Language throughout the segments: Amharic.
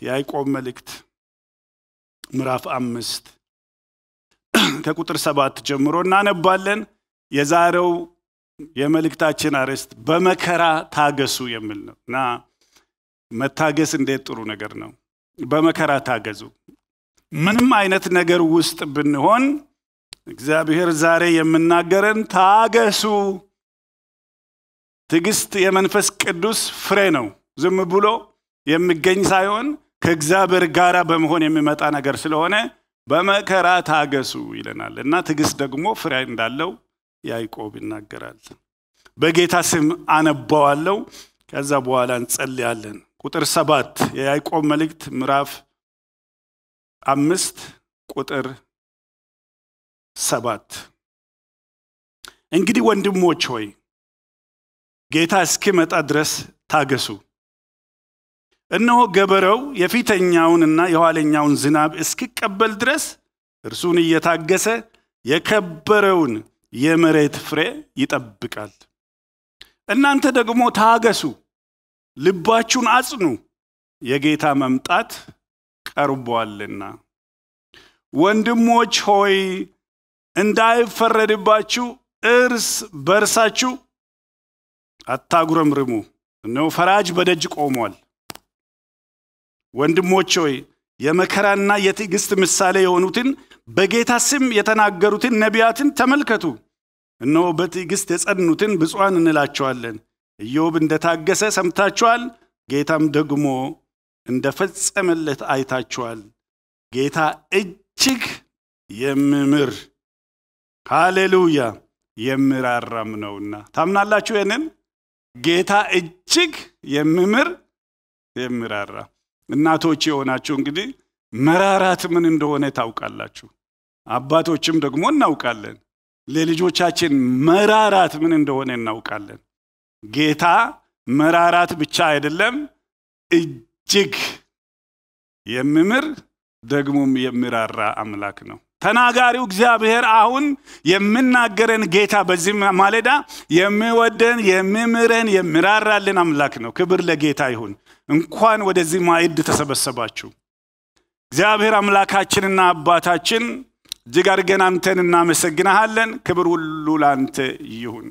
የያዕቆብ መልእክት ምዕራፍ አምስት ከቁጥር ሰባት ጀምሮ እናነባለን። የዛሬው የመልእክታችን አርዕስት በመከራ ታገሱ የሚል ነው እና መታገስ እንዴት ጥሩ ነገር ነው። በመከራ ታገዙ። ምንም አይነት ነገር ውስጥ ብንሆን እግዚአብሔር ዛሬ የምናገረን ታገሱ። ትዕግስት የመንፈስ ቅዱስ ፍሬ ነው። ዝም ብሎ የሚገኝ ሳይሆን ከእግዚአብሔር ጋር በመሆን የሚመጣ ነገር ስለሆነ በመከራ ታገሱ ይለናል እና ትዕግስት ደግሞ ፍሬ እንዳለው ያዕቆብ ይናገራል። በጌታ ስም አነባዋለው። ከዛ በኋላ እንጸልያለን። ቁጥር ሰባት የያዕቆብ መልእክት ምዕራፍ አምስት ቁጥር ሰባት እንግዲህ ወንድሞች ሆይ ጌታ እስኪመጣ ድረስ ታገሱ። እነሆ ገበሬው የፊተኛውንና የኋለኛውን ዝናብ እስኪቀበል ድረስ እርሱን እየታገሰ የከበረውን የመሬት ፍሬ ይጠብቃል። እናንተ ደግሞ ታገሱ፣ ልባችሁን አጽኑ፣ የጌታ መምጣት ቀርቧልና። ወንድሞች ሆይ እንዳይፈረድባችሁ እርስ በርሳችሁ አታጉረምርሙ፣ እነሆ ፈራጅ በደጅ ቆሟል። ወንድሞች ሆይ የመከራና የትዕግስት ምሳሌ የሆኑትን በጌታ ስም የተናገሩትን ነቢያትን ተመልከቱ። እነሆ በትዕግስት የጸኑትን ብፁዓን እንላቸዋለን። ኢዮብ እንደታገሰ ሰምታችኋል፣ ጌታም ደግሞ እንደፈጸመለት አይታችኋል። ጌታ እጅግ የሚምር ሃሌሉያ የሚራራም ነውና። ታምናላችሁ? ይህንን ጌታ እጅግ የሚምር የሚራራ እናቶች የሆናችሁ እንግዲህ መራራት ምን እንደሆነ ታውቃላችሁ። አባቶችም ደግሞ እናውቃለን። ለልጆቻችን መራራት ምን እንደሆነ እናውቃለን። ጌታ መራራት ብቻ አይደለም፣ እጅግ የሚምር ደግሞም የሚራራ አምላክ ነው። ተናጋሪው እግዚአብሔር አሁን የምናገረን ጌታ በዚህ ማለዳ የሚወደን የሚምረን የሚራራልን አምላክ ነው። ክብር ለጌታ ይሁን። እንኳን ወደዚህ ማዕድ ተሰበሰባችሁ። እግዚአብሔር አምላካችንና አባታችን እጅግ አድርገን አንተን እናመሰግናሃለን። ክብር ሁሉ ላንተ ይሁን።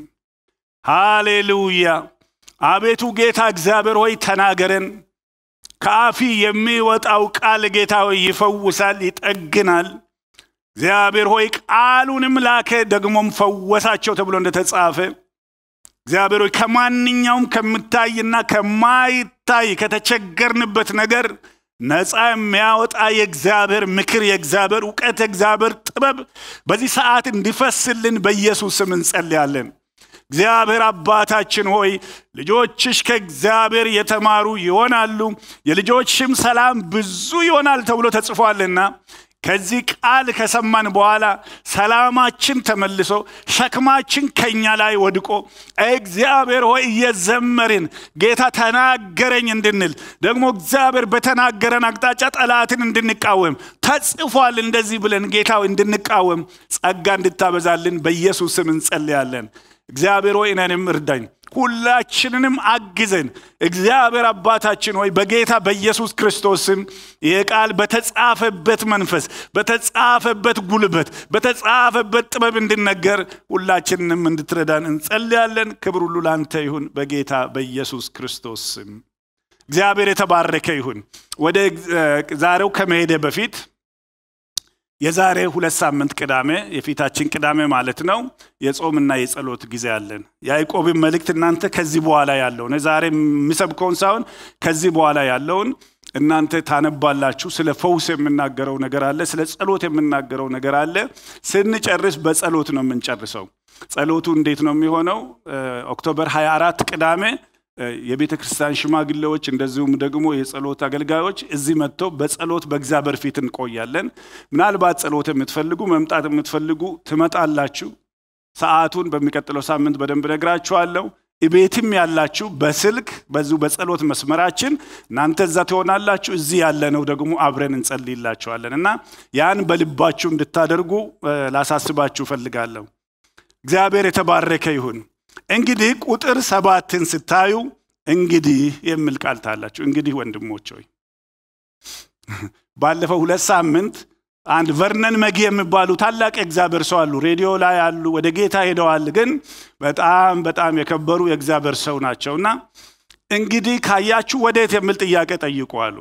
ሃሌሉያ። አቤቱ ጌታ እግዚአብሔር ሆይ ተናገረን። ከአፊ የሚወጣው ቃል ጌታ ሆይ ይፈውሳል፣ ይጠግናል። እግዚአብሔር ሆይ ቃሉንም ላከ ደግሞም ፈወሳቸው ተብሎ እንደተጻፈ እግዚአብሔር ሆይ ከማንኛውም ከምታይና ከማይታይ ከተቸገርንበት ነገር ነፃ የሚያወጣ የእግዚአብሔር ምክር፣ የእግዚአብሔር እውቀት፣ የእግዚአብሔር ጥበብ በዚህ ሰዓት እንዲፈስልን በኢየሱስ ስም እንጸልያለን። እግዚአብሔር አባታችን ሆይ ልጆችሽ ከእግዚአብሔር የተማሩ ይሆናሉ፣ የልጆችሽም ሰላም ብዙ ይሆናል ተብሎ ተጽፏልና ከዚህ ቃል ከሰማን በኋላ ሰላማችን ተመልሶ ሸክማችን ከኛ ላይ ወድቆ እግዚአብሔር ሆይ እየዘመርን ጌታ ተናገረኝ እንድንል ደግሞ እግዚአብሔር በተናገረን አቅጣጫ ጠላትን እንድንቃወም ተጽፏል እንደዚህ ብለን ጌታ እንድንቃወም ጸጋ እንድታበዛልን በኢየሱስ ስም እንጸልያለን። እግዚአብሔር ሆይ እኔንም እርዳኝ፣ ሁላችንንም አግዘን። እግዚአብሔር አባታችን ሆይ በጌታ በኢየሱስ ክርስቶስ ስም ይህ ቃል በተጻፈበት መንፈስ፣ በተጻፈበት ጉልበት፣ በተጻፈበት ጥበብ እንድነገር ሁላችንንም እንድትረዳን እንጸልያለን። ክብር ሁሉ ላንተ ይሁን በጌታ በኢየሱስ ክርስቶስ ስም። እግዚአብሔር የተባረከ ይሁን። ወደ ዛሬው ከመሄደ በፊት የዛሬ ሁለት ሳምንት ቅዳሜ የፊታችን ቅዳሜ ማለት ነው የጾምና የጸሎት ጊዜ አለን። የያዕቆብን መልእክት እናንተ ከዚህ በኋላ ያለውን ዛሬ የሚሰብከውን ሳይሆን ከዚህ በኋላ ያለውን እናንተ ታነባላችሁ። ስለ ፈውስ የምናገረው ነገር አለ። ስለ ጸሎት የምናገረው ነገር አለ። ስንጨርስ በጸሎት ነው የምንጨርሰው። ጸሎቱ እንዴት ነው የሚሆነው? ኦክቶበር 24 ቅዳሜ የቤተ ክርስቲያን ሽማግሌዎች እንደዚሁም ደግሞ የጸሎት አገልጋዮች እዚህ መጥተው በጸሎት በእግዚአብሔር ፊት እንቆያለን። ምናልባት ጸሎት የምትፈልጉ መምጣት የምትፈልጉ ትመጣላችሁ። ሰዓቱን በሚቀጥለው ሳምንት በደንብ ነግራችኋለሁ። ቤትም ያላችሁ በስልክ በዚሁ በጸሎት መስመራችን እናንተ እዛ ትሆናላችሁ። እዚህ ያለነው ደግሞ አብረን እንጸልይላችኋለን እና ያን በልባችሁ እንድታደርጉ ላሳስባችሁ እፈልጋለሁ። እግዚአብሔር የተባረከ ይሁን። እንግዲህ ቁጥር ሰባትን ስታዩ እንግዲህ የሚል ቃል ታላችሁ። እንግዲህ ወንድሞች ሆይ ባለፈው ሁለት ሳምንት አንድ ቨርነን መጊ የሚባሉ ታላቅ የእግዚአብሔር ሰው አሉ። ሬዲዮ ላይ አሉ። ወደ ጌታ ሄደዋል። ግን በጣም በጣም የከበሩ የእግዚአብሔር ሰው ናቸው እና እንግዲህ ካያችሁ ወዴት የሚል ጥያቄ ጠይቁ አሉ።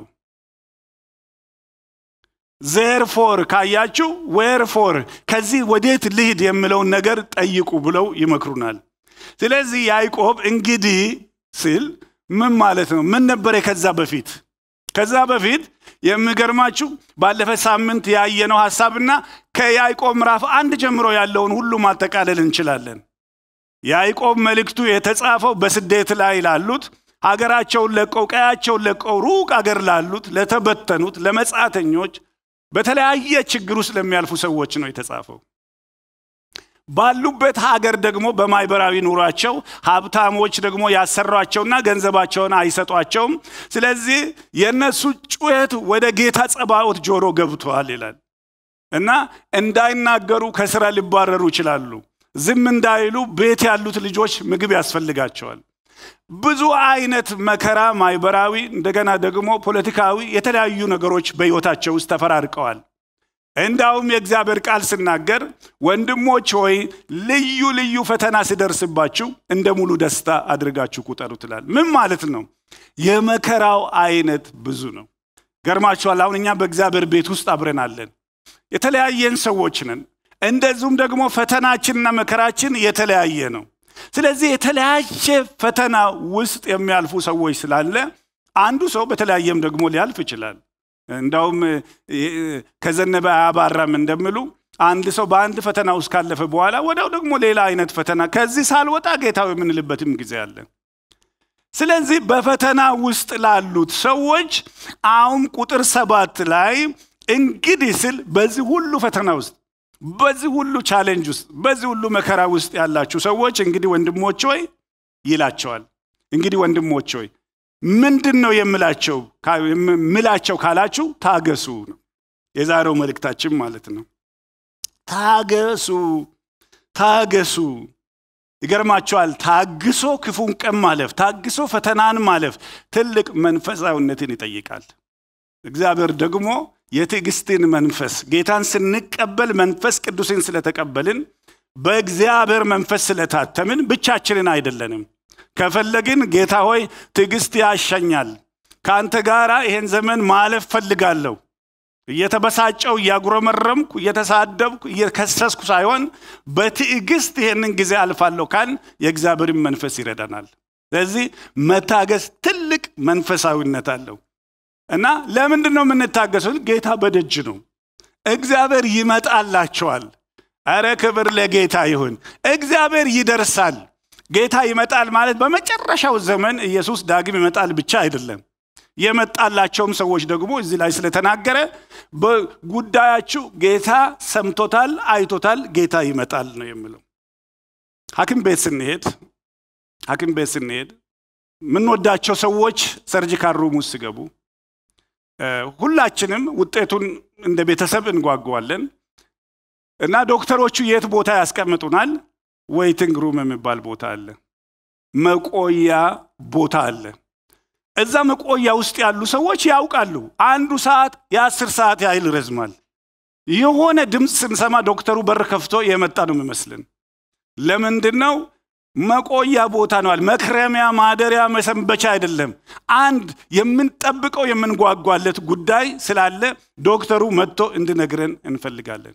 ዜርፎር ካያችሁ ዌርፎር ከዚህ ወዴት ልሂድ የሚለውን ነገር ጠይቁ ብለው ይመክሩናል። ስለዚህ ያዕቆብ እንግዲህ ሲል ምን ማለት ነው? ምን ነበረ ከዛ በፊት? ከዛ በፊት የሚገርማችሁ ባለፈ ሳምንት ያየነው ሐሳብና ከያዕቆብ ምዕራፍ አንድ ጀምሮ ያለውን ሁሉ ማጠቃለል እንችላለን። ያዕቆብ መልእክቱ የተጻፈው በስደት ላይ ላሉት ሀገራቸውን ለቀው ቀያቸውን ለቀው ሩቅ አገር ላሉት ለተበተኑት፣ ለመጻተኞች፣ በተለያየ ችግር ውስጥ ለሚያልፉ ሰዎች ነው የተጻፈው። ባሉበት ሀገር ደግሞ በማህበራዊ ኑሯቸው ሀብታሞች ደግሞ ያሰሯቸውና ገንዘባቸውን አይሰጧቸውም። ስለዚህ የእነሱ ጩኸት ወደ ጌታ ጸባኦት ጆሮ ገብቷል ይላል እና እንዳይናገሩ ከስራ ሊባረሩ ይችላሉ። ዝም እንዳይሉ ቤት ያሉት ልጆች ምግብ ያስፈልጋቸዋል። ብዙ አይነት መከራ ማህበራዊ፣ እንደገና ደግሞ ፖለቲካዊ የተለያዩ ነገሮች በሕይወታቸው ውስጥ ተፈራርቀዋል። እንዳውም የእግዚአብሔር ቃል ስናገር ወንድሞች ሆይ ልዩ ልዩ ፈተና ሲደርስባችሁ እንደ ሙሉ ደስታ አድርጋችሁ ቁጠሩ ትላል። ምን ማለት ነው? የመከራው አይነት ብዙ ነው። ገርማችኋል። አሁን እኛ በእግዚአብሔር ቤት ውስጥ አብረን አለን። የተለያየን ሰዎች ነን። እንደዚሁም ደግሞ ፈተናችንና መከራችን የተለያየ ነው። ስለዚህ የተለያየ ፈተና ውስጥ የሚያልፉ ሰዎች ስላለ አንዱ ሰው በተለያየም ደግሞ ሊያልፍ ይችላል። እንዳውም ከዘነበ አያባራም እንደሚሉ አንድ ሰው በአንድ ፈተና ውስጥ ካለፈ በኋላ ወዲያው ደግሞ ሌላ አይነት ፈተና ከዚህ ሳልወጣ ጌታው የምንልበትም ጊዜ አለ። ስለዚህ በፈተና ውስጥ ላሉት ሰዎች አሁን ቁጥር ሰባት ላይ እንግዲህ ስል በዚህ ሁሉ ፈተና ውስጥ በዚህ ሁሉ ቻሌንጅ ውስጥ በዚህ ሁሉ መከራ ውስጥ ያላችሁ ሰዎች እንግዲህ ወንድሞች ሆይ ይላቸዋል። እንግዲህ ወንድሞች ሆይ ምንድን ነው የምላቸው ምላቸው ካላችሁ ታገሱ ነው የዛሬው መልእክታችን ማለት ነው። ታገሱ ታገሱ። ይገርማቸዋል። ታግሶ ክፉን ቀን ማለፍ፣ ታግሶ ፈተናን ማለፍ ትልቅ መንፈሳዊነትን ይጠይቃል። እግዚአብሔር ደግሞ የትዕግስትን መንፈስ ጌታን ስንቀበል መንፈስ ቅዱስን ስለተቀበልን በእግዚአብሔር መንፈስ ስለታተምን ብቻችንን አይደለንም። ከፈለግን ጌታ ሆይ ትዕግስት ያሻኛል፣ ከአንተ ጋር ይሄን ዘመን ማለፍ ፈልጋለሁ፣ እየተበሳጨው እያጉረመረምኩ እየተሳደብኩ እየከሰስኩ ሳይሆን በትዕግስት ይሄንን ጊዜ አልፋለሁ ካል የእግዚአብሔርን መንፈስ ይረዳናል። ስለዚህ መታገስ ትልቅ መንፈሳዊነት አለው እና ለምንድን ነው የምንታገሰው? ጌታ በደጅ ነው። እግዚአብሔር ይመጣላቸዋል። አረ ክብር ለጌታ ይሁን። እግዚአብሔር ይደርሳል። ጌታ ይመጣል ማለት በመጨረሻው ዘመን ኢየሱስ ዳግም ይመጣል ብቻ አይደለም። የመጣላቸውም ሰዎች ደግሞ እዚህ ላይ ስለተናገረ በጉዳያችሁ ጌታ ሰምቶታል፣ አይቶታል፣ ጌታ ይመጣል ነው የሚለው። ሐኪም ቤት ስንሄድ ሐኪም ቤት ስንሄድ የምንወዳቸው ሰዎች ሰርጂካል ሩም ውስጥ ሲገቡ ሁላችንም ውጤቱን እንደ ቤተሰብ እንጓጓዋለን እና ዶክተሮቹ የት ቦታ ያስቀምጡናል? ዌይቲንግ ሩም የሚባል ቦታ አለ። መቆያ ቦታ አለ። እዛ መቆያ ውስጥ ያሉ ሰዎች ያውቃሉ። አንዱ ሰዓት የአስር ሰዓት ያህል ይረዝማል። የሆነ ድምፅ ስንሰማ ዶክተሩ በር ከፍቶ የመጣ ነው የሚመስልን። ለምንድን ነው? መቆያ ቦታ ነዋል። መክረሚያ፣ ማደሪያ፣ መሰንበቻ አይደለም። አንድ የምንጠብቀው የምንጓጓለት ጉዳይ ስላለ ዶክተሩ መጥቶ እንዲነግረን እንፈልጋለን።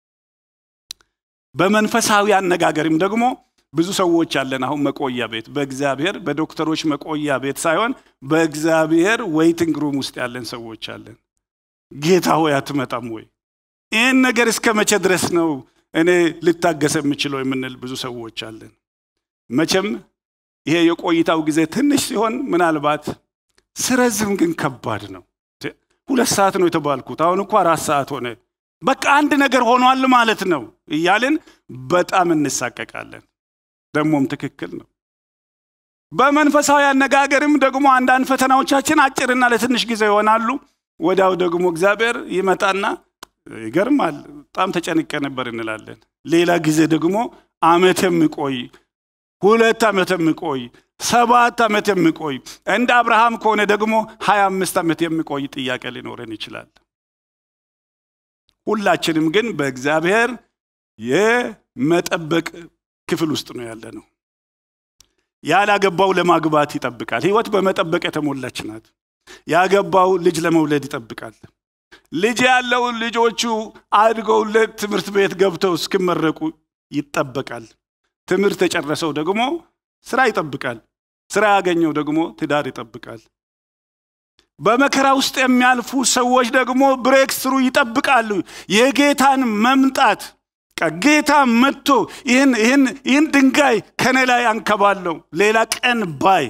በመንፈሳዊ አነጋገርም ደግሞ ብዙ ሰዎች አለን። አሁን መቆያ ቤት በእግዚአብሔር በዶክተሮች መቆያ ቤት ሳይሆን በእግዚአብሔር ዌይቲንግ ሩም ውስጥ ያለን ሰዎች አለን። ጌታ ሆይ አትመጣም ወይ? ይህን ነገር እስከ መቼ ድረስ ነው እኔ ልታገሰ የምችለው የምንል ብዙ ሰዎች አለን። መቼም ይሄ የቆይታው ጊዜ ትንሽ ሲሆን ምናልባት ስረዝም ግን ከባድ ነው። ሁለት ሰዓት ነው የተባልኩት፣ አሁን እኮ አራት ሰዓት ሆነ። በቃ አንድ ነገር ሆኗል ማለት ነው እያልን በጣም እንሳቀቃለን። ደግሞም ትክክል ነው። በመንፈሳዊ አነጋገርም ደግሞ አንዳንድ ፈተናዎቻችን አጭርና ለትንሽ ጊዜ ይሆናሉ። ወዲያው ደግሞ እግዚአብሔር ይመጣና ይገርማል፣ በጣም ተጨንቄ ነበር እንላለን። ሌላ ጊዜ ደግሞ አመት የሚቆይ ሁለት ዓመት የሚቆይ ሰባት ዓመት የሚቆይ እንደ አብርሃም ከሆነ ደግሞ ሀያ አምስት ዓመት የሚቆይ ጥያቄ ሊኖረን ይችላል። ሁላችንም ግን በእግዚአብሔር የመጠበቅ ክፍል ውስጥ ነው ያለ ነው። ያላገባው ለማግባት ይጠብቃል። ህይወት በመጠበቅ የተሞላች ናት። ያገባው ልጅ ለመውለድ ይጠብቃል። ልጅ ያለው ልጆቹ አድገውለት ትምህርት ቤት ገብተው እስኪመረቁ ይጠበቃል። ትምህርት የጨረሰው ደግሞ ስራ ይጠብቃል። ስራ ያገኘው ደግሞ ትዳር ይጠብቃል። በመከራ ውስጥ የሚያልፉ ሰዎች ደግሞ ብሬክ ስሩ ይጠብቃሉ። የጌታን መምጣት ጌታ መጥቶ ይህን ድንጋይ ከኔ ላይ አንከባለው ሌላ ቀን ባይ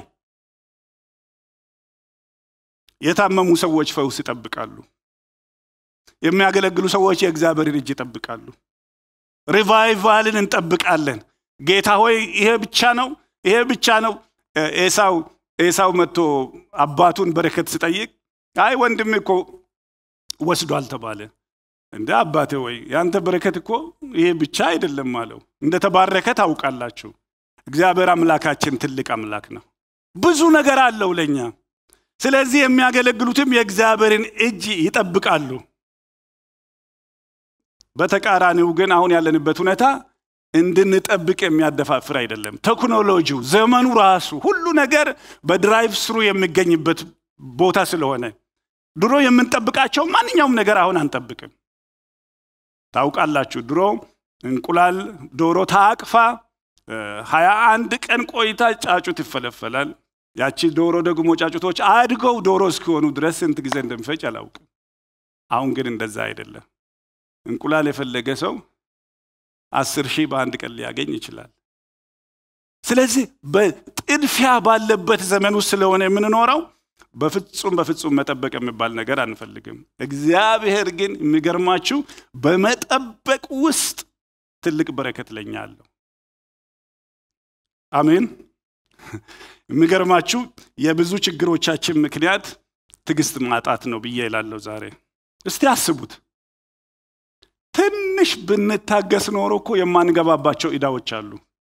የታመሙ ሰዎች ፈውስ ይጠብቃሉ። የሚያገለግሉ ሰዎች የእግዚአብሔርን እጅ ይጠብቃሉ። ሪቫይቫልን እንጠብቃለን። ጌታ ሆይ ይሄ ብቻ ነው፣ ይሄ ብቻ ነው። ኤሳው ኤሳው መጥቶ አባቱን በረከት ሲጠይቅ አይ ወንድም እኮ ወስዷል ተባለ። እንደ አባቴ ወይ ያንተ በረከት እኮ ይሄ ብቻ አይደለም አለው። እንደተባረከ ታውቃላችሁ። እግዚአብሔር አምላካችን ትልቅ አምላክ ነው። ብዙ ነገር አለው ለኛ። ስለዚህ የሚያገለግሉትም የእግዚአብሔርን እጅ ይጠብቃሉ። በተቃራኒው ግን አሁን ያለንበት ሁኔታ እንድንጠብቅ የሚያደፋፍር አይደለም። ቴክኖሎጂው፣ ዘመኑ ራሱ ሁሉ ነገር በድራይቭ ስሩ የሚገኝበት ቦታ ስለሆነ ድሮ የምንጠብቃቸው ማንኛውም ነገር አሁን አንጠብቅም። ታውቃላችሁ፣ ድሮ እንቁላል ዶሮ ታቅፋ ሀያ አንድ ቀን ቆይታ ጫጩት ይፈለፈላል። ያቺ ዶሮ ደግሞ ጫጩቶች አድገው ዶሮ እስኪሆኑ ድረስ ስንት ጊዜ እንደሚፈጅ አላውቅም። አሁን ግን እንደዛ አይደለም። እንቁላል የፈለገ ሰው አስር ሺህ በአንድ ቀን ሊያገኝ ይችላል። ስለዚህ በጥድፊያ ባለበት ዘመን ውስጥ ስለሆነ የምንኖረው በፍጹም በፍጹም መጠበቅ የሚባል ነገር አንፈልግም። እግዚአብሔር ግን የሚገርማችሁ በመጠበቅ ውስጥ ትልቅ በረከት ለኛ አለው። አሜን። የሚገርማችሁ የብዙ ችግሮቻችን ምክንያት ትዕግስት ማጣት ነው ብዬ እላለሁ ዛሬ። እስቲ አስቡት። ትንሽ ብንታገስ ኖሮ እኮ የማንገባባቸው ዕዳዎች አሉ።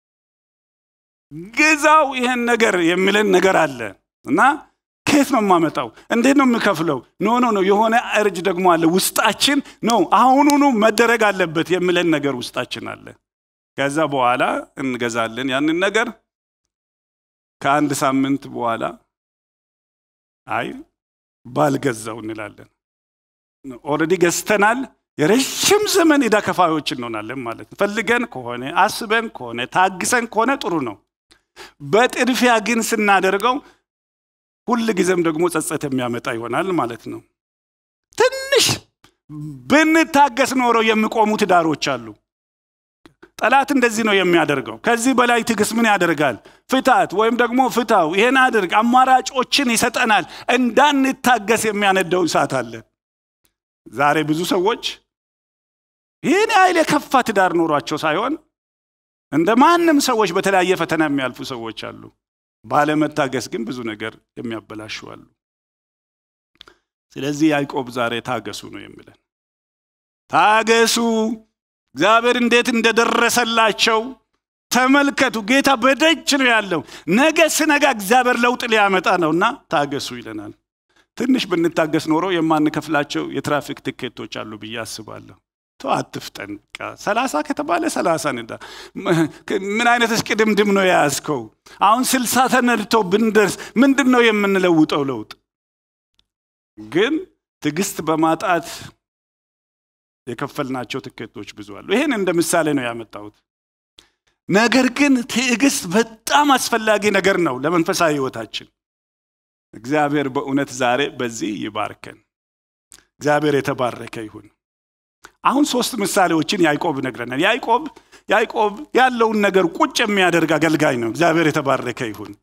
ግዛው ይህን ነገር የሚለን ነገር አለ እና ከየት ነው የማመጣው? እንዴት ነው የምከፍለው? ኖ ኖ ኖ የሆነ እርጅ ደግሞ አለ ውስጣችን ነው አሁኑኑ መደረግ አለበት የሚለን ነገር ውስጣችን አለ። ከዛ በኋላ እንገዛለን ያንን ነገር። ከአንድ ሳምንት በኋላ አይ ባልገዛው እንላለን። ኦልሬዲ ገዝተናል። የረዥም ዘመን ዕዳ ከፋዮች እንሆናለን ማለት ነው። ፈልገን ከሆነ አስበን ከሆነ ታግሰን ከሆነ ጥሩ ነው። በጥድፊያ ግን ስናደርገው ሁል ጊዜም ደግሞ ጸጸት የሚያመጣ ይሆናል ማለት ነው። ትንሽ ብንታገስ ኖሮ የሚቆሙ ትዳሮች አሉ። ጠላት እንደዚህ ነው የሚያደርገው። ከዚህ በላይ ትዕግስት ምን ያደርጋል? ፍታት ወይም ደግሞ ፍታው፣ ይሄን አድርግ፣ አማራጮችን ይሰጠናል። እንዳንታገስ የሚያነደው እሳት አለ። ዛሬ ብዙ ሰዎች ይህን ያህል የከፋ ትዳር ኖሯቸው ሳይሆን እንደ ማንም ሰዎች በተለያየ ፈተና የሚያልፉ ሰዎች አሉ። ባለመታገስ ግን ብዙ ነገር የሚያበላሹ አሉ። ስለዚህ ያዕቆብ ዛሬ ታገሱ ነው የሚለን። ታገሱ፣ እግዚአብሔር እንዴት እንደደረሰላቸው ተመልከቱ። ጌታ በደጅ ነው ያለው። ነገ ስነጋ እግዚአብሔር ለውጥ ሊያመጣ ነውና ታገሱ ይለናል። ትንሽ ብንታገስ ኖሮ የማንከፍላቸው የትራፊክ ትኬቶች አሉ ብዬ አስባለሁ። ተው አትፍጠን። በቃ ሰላሳ ከተባለ ሰላሳ ንዳ። ምን አይነት እሽቅድምድም ነው የያዝከው? አሁን ስልሳ ተነድቶ ብንደርስ ምንድን ነው የምንለውጠው ለውጥ? ግን ትዕግስት በማጣት የከፈልናቸው ትኬቶች ብዙ አሉ። ይህን እንደ ምሳሌ ነው ያመጣሁት። ነገር ግን ትዕግስት በጣም አስፈላጊ ነገር ነው ለመንፈሳዊ ህይወታችን። እግዚአብሔር በእውነት ዛሬ በዚህ ይባርከን። እግዚአብሔር የተባረከ ይሁን። አሁን ሶስት ምሳሌዎችን ያዕቆብ ይነግረናል። ያዕቆብ ያዕቆብ ያለውን ነገር ቁጭ የሚያደርግ አገልጋይ ነው። እግዚአብሔር የተባረከ ይሁን።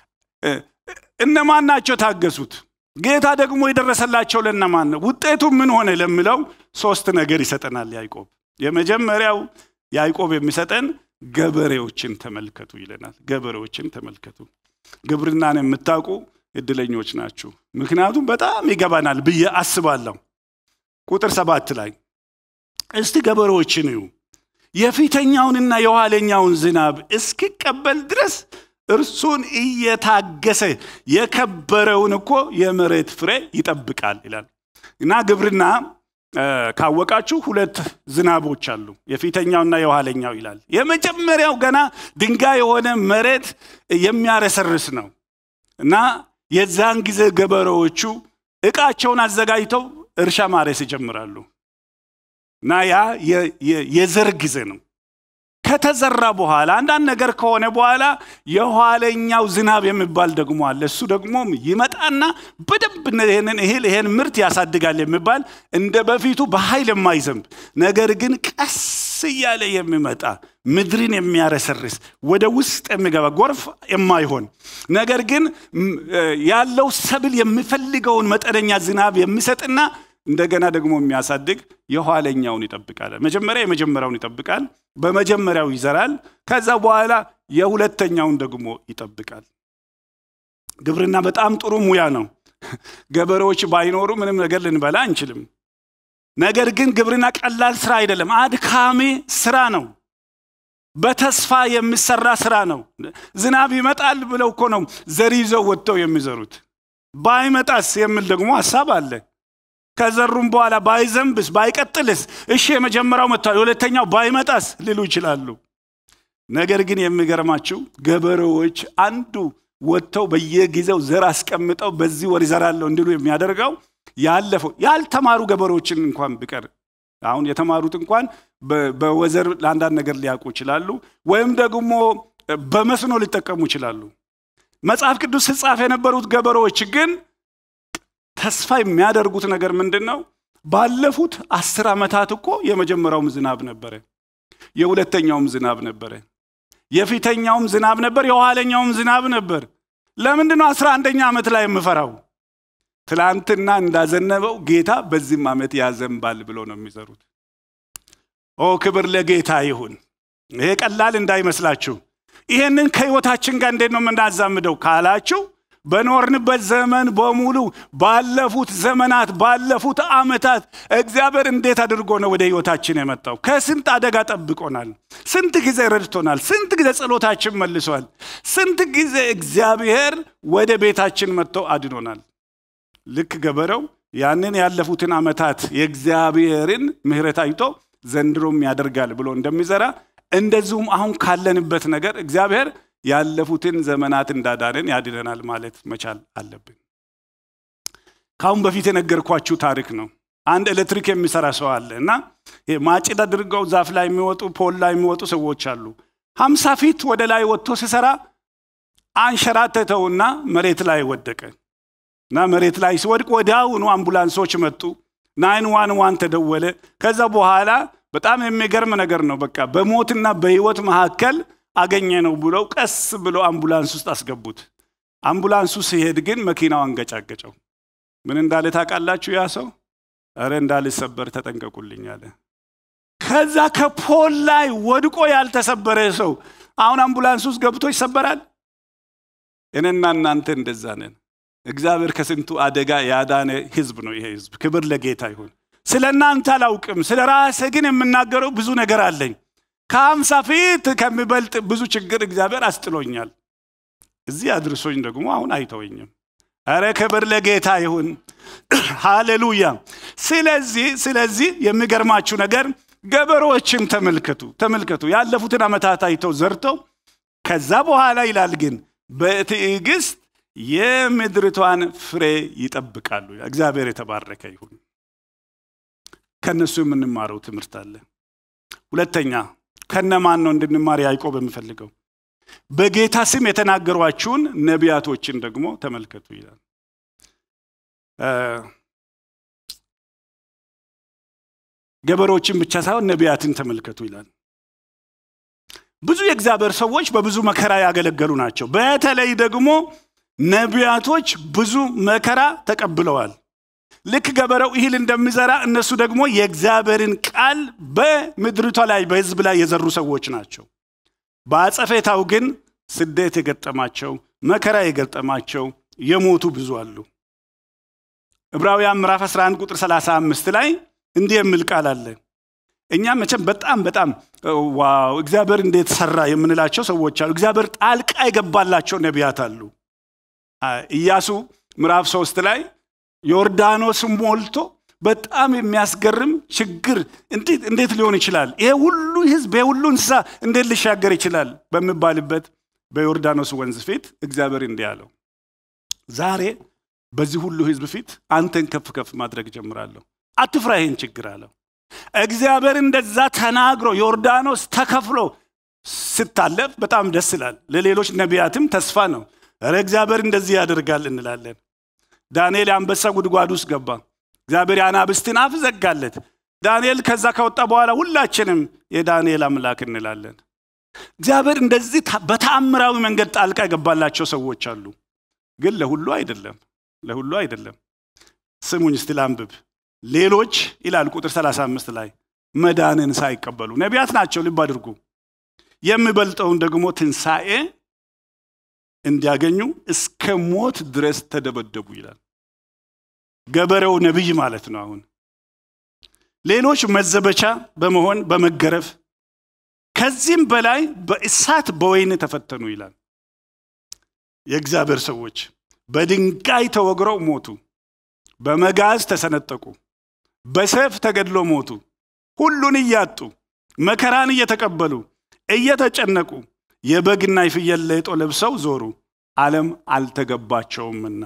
እነማን ናቸው ታገሱት? ጌታ ደግሞ የደረሰላቸው ለእነማን ነው? ውጤቱ ምን ሆነ ለሚለው ሶስት ነገር ይሰጠናል ያዕቆብ። የመጀመሪያው ያዕቆብ የሚሰጠን ገበሬዎችን ተመልከቱ ይለናል። ገበሬዎችን ተመልከቱ። ግብርናን የምታውቁ እድለኞች ናችሁ። ምክንያቱም በጣም ይገባናል ብዬ አስባለሁ። ቁጥር ሰባት ላይ እስቲ ገበሬዎችን እዩ። የፊተኛውንና የኋለኛውን ዝናብ እስኪቀበል ድረስ እርሱን እየታገሰ የከበረውን እኮ የመሬት ፍሬ ይጠብቃል ይላል እና ግብርና ካወቃችሁ ሁለት ዝናቦች አሉ የፊተኛውና የኋለኛው ይላል የመጀመሪያው ገና ድንጋይ የሆነ መሬት የሚያረሰርስ ነው እና የዛን ጊዜ ገበሬዎቹ እቃቸውን አዘጋጅተው እርሻ ማረስ ይጀምራሉ እና ያ የዘር ጊዜ ነው ከተዘራ በኋላ አንዳንድ ነገር ከሆነ በኋላ የኋለኛው ዝናብ የሚባል ደግሞ አለ እሱ ደግሞ ይመጣና በደንብ ይህንን እህል ይሄን ምርት ያሳድጋል የሚባል እንደ በፊቱ በኃይል የማይዘንብ ነገር ግን ቀስ እያለ የሚመጣ ምድርን የሚያረሰርስ ወደ ውስጥ የሚገባ ጎርፍ የማይሆን ነገር ግን ያለው ሰብል የሚፈልገውን መጠነኛ ዝናብ የሚሰጥና እንደገና ደግሞ የሚያሳድግ የኋለኛውን ይጠብቃል መጀመሪያ የመጀመሪያውን ይጠብቃል በመጀመሪያው ይዘራል ከዛ በኋላ የሁለተኛውን ደግሞ ይጠብቃል ግብርና በጣም ጥሩ ሙያ ነው ገበሬዎች ባይኖሩ ምንም ነገር ልንበላ አንችልም ነገር ግን ግብርና ቀላል ስራ አይደለም አድካሚ ስራ ነው በተስፋ የሚሰራ ስራ ነው ዝናብ ይመጣል ብለው እኮ ነው ዘር ይዘው ወጥተው የሚዘሩት ባይመጣስ የሚል ደግሞ ሀሳብ አለ ከዘሩም በኋላ ባይዘንብስ ባይቀጥልስ እሺ የመጀመሪያው መጥቷል የሁለተኛው ባይመጣስ ሊሉ ይችላሉ ነገር ግን የሚገርማችሁ ገበሬዎች አንዱ ወጥተው በየጊዜው ዘር አስቀምጠው በዚህ ወር ይዘራለሁ እንዲሉ የሚያደርገው ያለፈው ያልተማሩ ገበሬዎችን እንኳን ቢቀር አሁን የተማሩት እንኳን በወዘር ለአንዳንድ ነገር ሊያውቁ ይችላሉ ወይም ደግሞ በመስኖ ሊጠቀሙ ይችላሉ መጽሐፍ ቅዱስ ስጻፍ የነበሩት ገበሬዎች ግን ተስፋ የሚያደርጉት ነገር ምንድን ነው ባለፉት አስር ዓመታት እኮ የመጀመሪያውም ዝናብ ነበረ የሁለተኛውም ዝናብ ነበረ የፊተኛውም ዝናብ ነበር የኋለኛውም ዝናብ ነበር ለምንድን ነው አስራ አንደኛ ዓመት ላይ የምፈራው ትላንትና እንዳዘነበው ጌታ በዚህም ዓመት ያዘንባል ብሎ ነው የሚዘሩት ኦ ክብር ለጌታ ይሁን ይሄ ቀላል እንዳይመስላችሁ ይሄንን ከህይወታችን ጋር እንዴት ነው የምናዛምደው ካላችሁ በኖርንበት ዘመን በሙሉ ባለፉት ዘመናት ባለፉት ዓመታት እግዚአብሔር እንዴት አድርጎ ነው ወደ ህይወታችን የመጣው ከስንት አደጋ ጠብቆናል ስንት ጊዜ ረድቶናል ስንት ጊዜ ጸሎታችን መልሷል ስንት ጊዜ እግዚአብሔር ወደ ቤታችን መጥቶ አድኖናል ልክ ገበሬው ያንን ያለፉትን ዓመታት የእግዚአብሔርን ምህረት አይቶ ዘንድሮም ያደርጋል ብሎ እንደሚዘራ እንደዚሁም አሁን ካለንበት ነገር እግዚአብሔር ያለፉትን ዘመናት እንዳዳንን ያድነናል ማለት መቻል አለብን ካሁን በፊት የነገርኳችሁ ታሪክ ነው አንድ ኤሌክትሪክ የሚሰራ ሰው አለ እና ማጭድ አድርገው ዛፍ ላይ የሚወጡ ፖል ላይ የሚወጡ ሰዎች አሉ ሀምሳ ፊት ወደ ላይ ወጥቶ ሲሰራ አንሸራተተውና መሬት ላይ ወደቀ እና መሬት ላይ ሲወድቅ ወዲያውኑ አምቡላንሶች መጡ ናይን ዋን ዋን ተደወለ ከዛ በኋላ በጣም የሚገርም ነገር ነው በቃ በሞትና በህይወት መካከል አገኘ ነው ብለው ቀስ ብለው አምቡላንስ ውስጥ አስገቡት አምቡላንሱ ሲሄድ ግን መኪናው አንገጫገጨው ምን እንዳለ ታውቃላችሁ ያ ሰው እረ እንዳልሰበር ተጠንቀቁልኝ አለ ከዛ ከፖል ላይ ወድቆ ያልተሰበረ ሰው አሁን አምቡላንስ ውስጥ ገብቶ ይሰበራል እኔና እናንተ እንደዛ ነን እግዚአብሔር ከስንቱ አደጋ ያዳነ ህዝብ ነው ይሄ ህዝብ ክብር ለጌታ ይሁን ስለ እናንተ አላውቅም ስለ ራሴ ግን የምናገረው ብዙ ነገር አለኝ ከአምሳ ፊት ከሚበልጥ ብዙ ችግር እግዚአብሔር አስጥሎኛል እዚህ አድርሶኝ ደግሞ አሁን አይተወኝም አረ ክብር ለጌታ ይሁን ሃሌሉያ ስለዚህ ስለዚህ የሚገርማችሁ ነገር ገበሬዎችን ተመልከቱ ተመልከቱ ያለፉትን ዓመታት አይተው ዘርተው ከዛ በኋላ ይላል ግን በትዕግስት የምድርቷን ፍሬ ይጠብቃሉ እግዚአብሔር የተባረከ ይሁን ከእነሱ የምንማረው ትምህርት አለ ሁለተኛ ከነማን ነው እንድንማር ያዕቆብ የምፈልገው በጌታ ስም የተናገሯችሁን ነቢያቶችን ደግሞ ተመልከቱ ይላል ገበሬዎችን ብቻ ሳይሆን ነቢያትን ተመልከቱ ይላል ብዙ የእግዚአብሔር ሰዎች በብዙ መከራ ያገለገሉ ናቸው በተለይ ደግሞ ነቢያቶች ብዙ መከራ ተቀብለዋል ልክ ገበሬው እህል እንደሚዘራ እነሱ ደግሞ የእግዚአብሔርን ቃል በምድሪቷ ላይ በህዝብ ላይ የዘሩ ሰዎች ናቸው በአጸፌታው ግን ስደት የገጠማቸው መከራ የገጠማቸው የሞቱ ብዙ አሉ ዕብራውያን ምዕራፍ 11 ቁጥር 35 ላይ እንዲህ የሚል ቃል አለ እኛ መቼም በጣም በጣም ዋው እግዚአብሔር እንዴት ሰራ የምንላቸው ሰዎች አሉ። እግዚአብሔር ጣልቃ የገባላቸው ነቢያት አሉ። ኢያሱ ምዕራፍ ሶስት ላይ ዮርዳኖስ ሞልቶ በጣም የሚያስገርም ችግር እንዴት ሊሆን ይችላል? ይሄ ሁሉ ህዝብ፣ ይሄ ሁሉ እንስሳ እንዴት ሊሻገር ይችላል? በሚባልበት በዮርዳኖስ ወንዝ ፊት እግዚአብሔር እንዲህ አለው፣ ዛሬ በዚህ ሁሉ ህዝብ ፊት አንተን ከፍ ከፍ ማድረግ ጀምራለሁ። አትፍራ ይህን ችግር አለው። እግዚአብሔር እንደዛ ተናግሮ ዮርዳኖስ ተከፍሎ ስታለፍ በጣም ደስ ይላል። ለሌሎች ነቢያትም ተስፋ ነው። ኧረ እግዚአብሔር እንደዚህ ያደርጋል እንላለን። ዳንኤል የአንበሳ ጉድጓድ ውስጥ ገባ። እግዚአብሔር የአናብስትን አፍ ዘጋለት። ዳንኤል ከዛ ከወጣ በኋላ ሁላችንም የዳንኤል አምላክ እንላለን። እግዚአብሔር እንደዚህ በተአምራዊ መንገድ ጣልቃ የገባላቸው ሰዎች አሉ። ግን ለሁሉ አይደለም፣ ለሁሉ አይደለም። ስሙኝ እስቲ ላንብብ። ሌሎች ይላል ቁጥር 35 ላይ መዳንን ሳይቀበሉ ነቢያት ናቸው፣ ልብ አድርጉ። የሚበልጠውን ደግሞ ትንሣኤ እንዲያገኙ እስከ ሞት ድረስ ተደበደቡ ይላል። ገበሬው ነቢይ ማለት ነው። አሁን ሌሎች መዘበቻ በመሆን በመገረፍ ከዚህም በላይ በእሳት በወይን ተፈተኑ ይላል። የእግዚአብሔር ሰዎች በድንጋይ ተወግረው ሞቱ፣ በመጋዝ ተሰነጠቁ፣ በሰይፍ ተገድሎ ሞቱ። ሁሉን እያጡ መከራን እየተቀበሉ እየተጨነቁ የበግና የፍየል ሌጦ ለብሰው ዞሩ፣ ዓለም አልተገባቸውምና።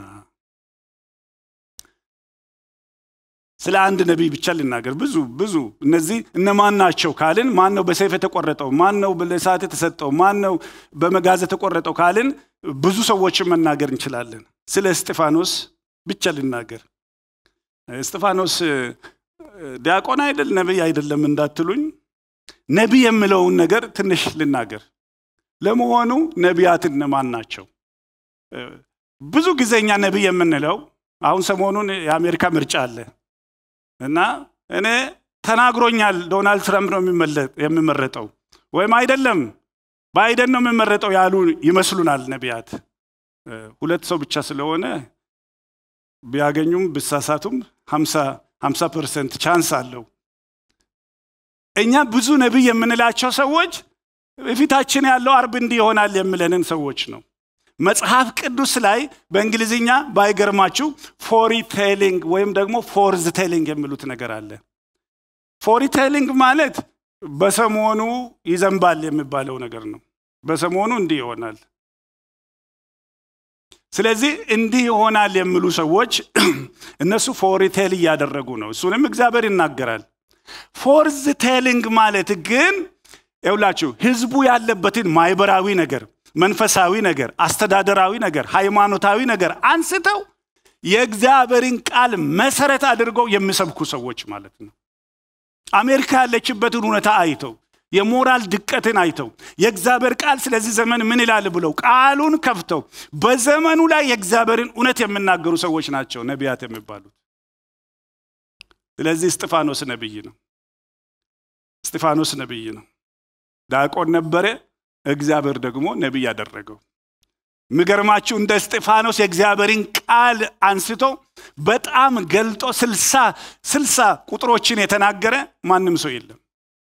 ስለ አንድ ነቢይ ብቻ ልናገር። ብዙ ብዙ እነዚህ እነማን ናቸው ካልን፣ ማን ነው በሰይፍ የተቆረጠው? ማን ነው ለእሳት የተሰጠው? ማን ነው በመጋዝ የተቆረጠው ካልን፣ ብዙ ሰዎችን መናገር እንችላለን። ስለ እስጢፋኖስ ብቻ ልናገር። እስጢፋኖስ ዲያቆን አይደል ነቢይ አይደለም እንዳትሉኝ፣ ነቢይ የምለውን ነገር ትንሽ ልናገር። ለመሆኑ ነቢያት እነማን ናቸው? ብዙ ጊዜ እኛ ነቢይ የምንለው አሁን ሰሞኑን የአሜሪካ ምርጫ አለ እና እኔ ተናግሮኛል ዶናልድ ትራምፕ ነው የሚመረጠው ወይም አይደለም ባይደን ነው የሚመረጠው ያሉ ይመስሉናል ነቢያት። ሁለት ሰው ብቻ ስለሆነ ቢያገኙም ብሳሳቱም ሀምሳ ፐርሰንት ቻንስ አለው። እኛ ብዙ ነቢይ የምንላቸው ሰዎች ፊታችን ያለው አርብ እንዲህ ይሆናል የምለንን ሰዎች ነው። መጽሐፍ ቅዱስ ላይ በእንግሊዝኛ ባይገርማችሁ ፎሪ ቴሊንግ ወይም ደግሞ ፎርዝ ቴሊንግ የሚሉት ነገር አለ። ፎሪ ቴሊንግ ማለት በሰሞኑ ይዘንባል የሚባለው ነገር ነው። በሰሞኑ እንዲህ ይሆናል። ስለዚህ እንዲህ ይሆናል የሚሉ ሰዎች እነሱ ፎሪ ቴል እያደረጉ ነው። እሱንም እግዚአብሔር ይናገራል። ፎርዝ ቴሊንግ ማለት ግን ይውላችሁ ህዝቡ ያለበትን ማህበራዊ ነገር መንፈሳዊ ነገር፣ አስተዳደራዊ ነገር፣ ሃይማኖታዊ ነገር አንስተው የእግዚአብሔርን ቃል መሰረት አድርገው የሚሰብኩ ሰዎች ማለት ነው። አሜሪካ ያለችበትን እውነታ አይተው የሞራል ድቀትን አይተው የእግዚአብሔር ቃል ስለዚህ ዘመን ምን ይላል ብለው ቃሉን ከፍተው በዘመኑ ላይ የእግዚአብሔርን እውነት የሚናገሩ ሰዎች ናቸው ነቢያት የሚባሉት። ስለዚህ እስጢፋኖስ ነቢይ ነው። እስጢፋኖስ ነቢይ ነው። ዲያቆን ነበረ። እግዚአብሔር ደግሞ ነቢይ ያደረገው። የሚገርማችሁ እንደ እስጢፋኖስ የእግዚአብሔርን ቃል አንስቶ በጣም ገልጦ ስልሳ ስልሳ ቁጥሮችን የተናገረ ማንም ሰው የለም።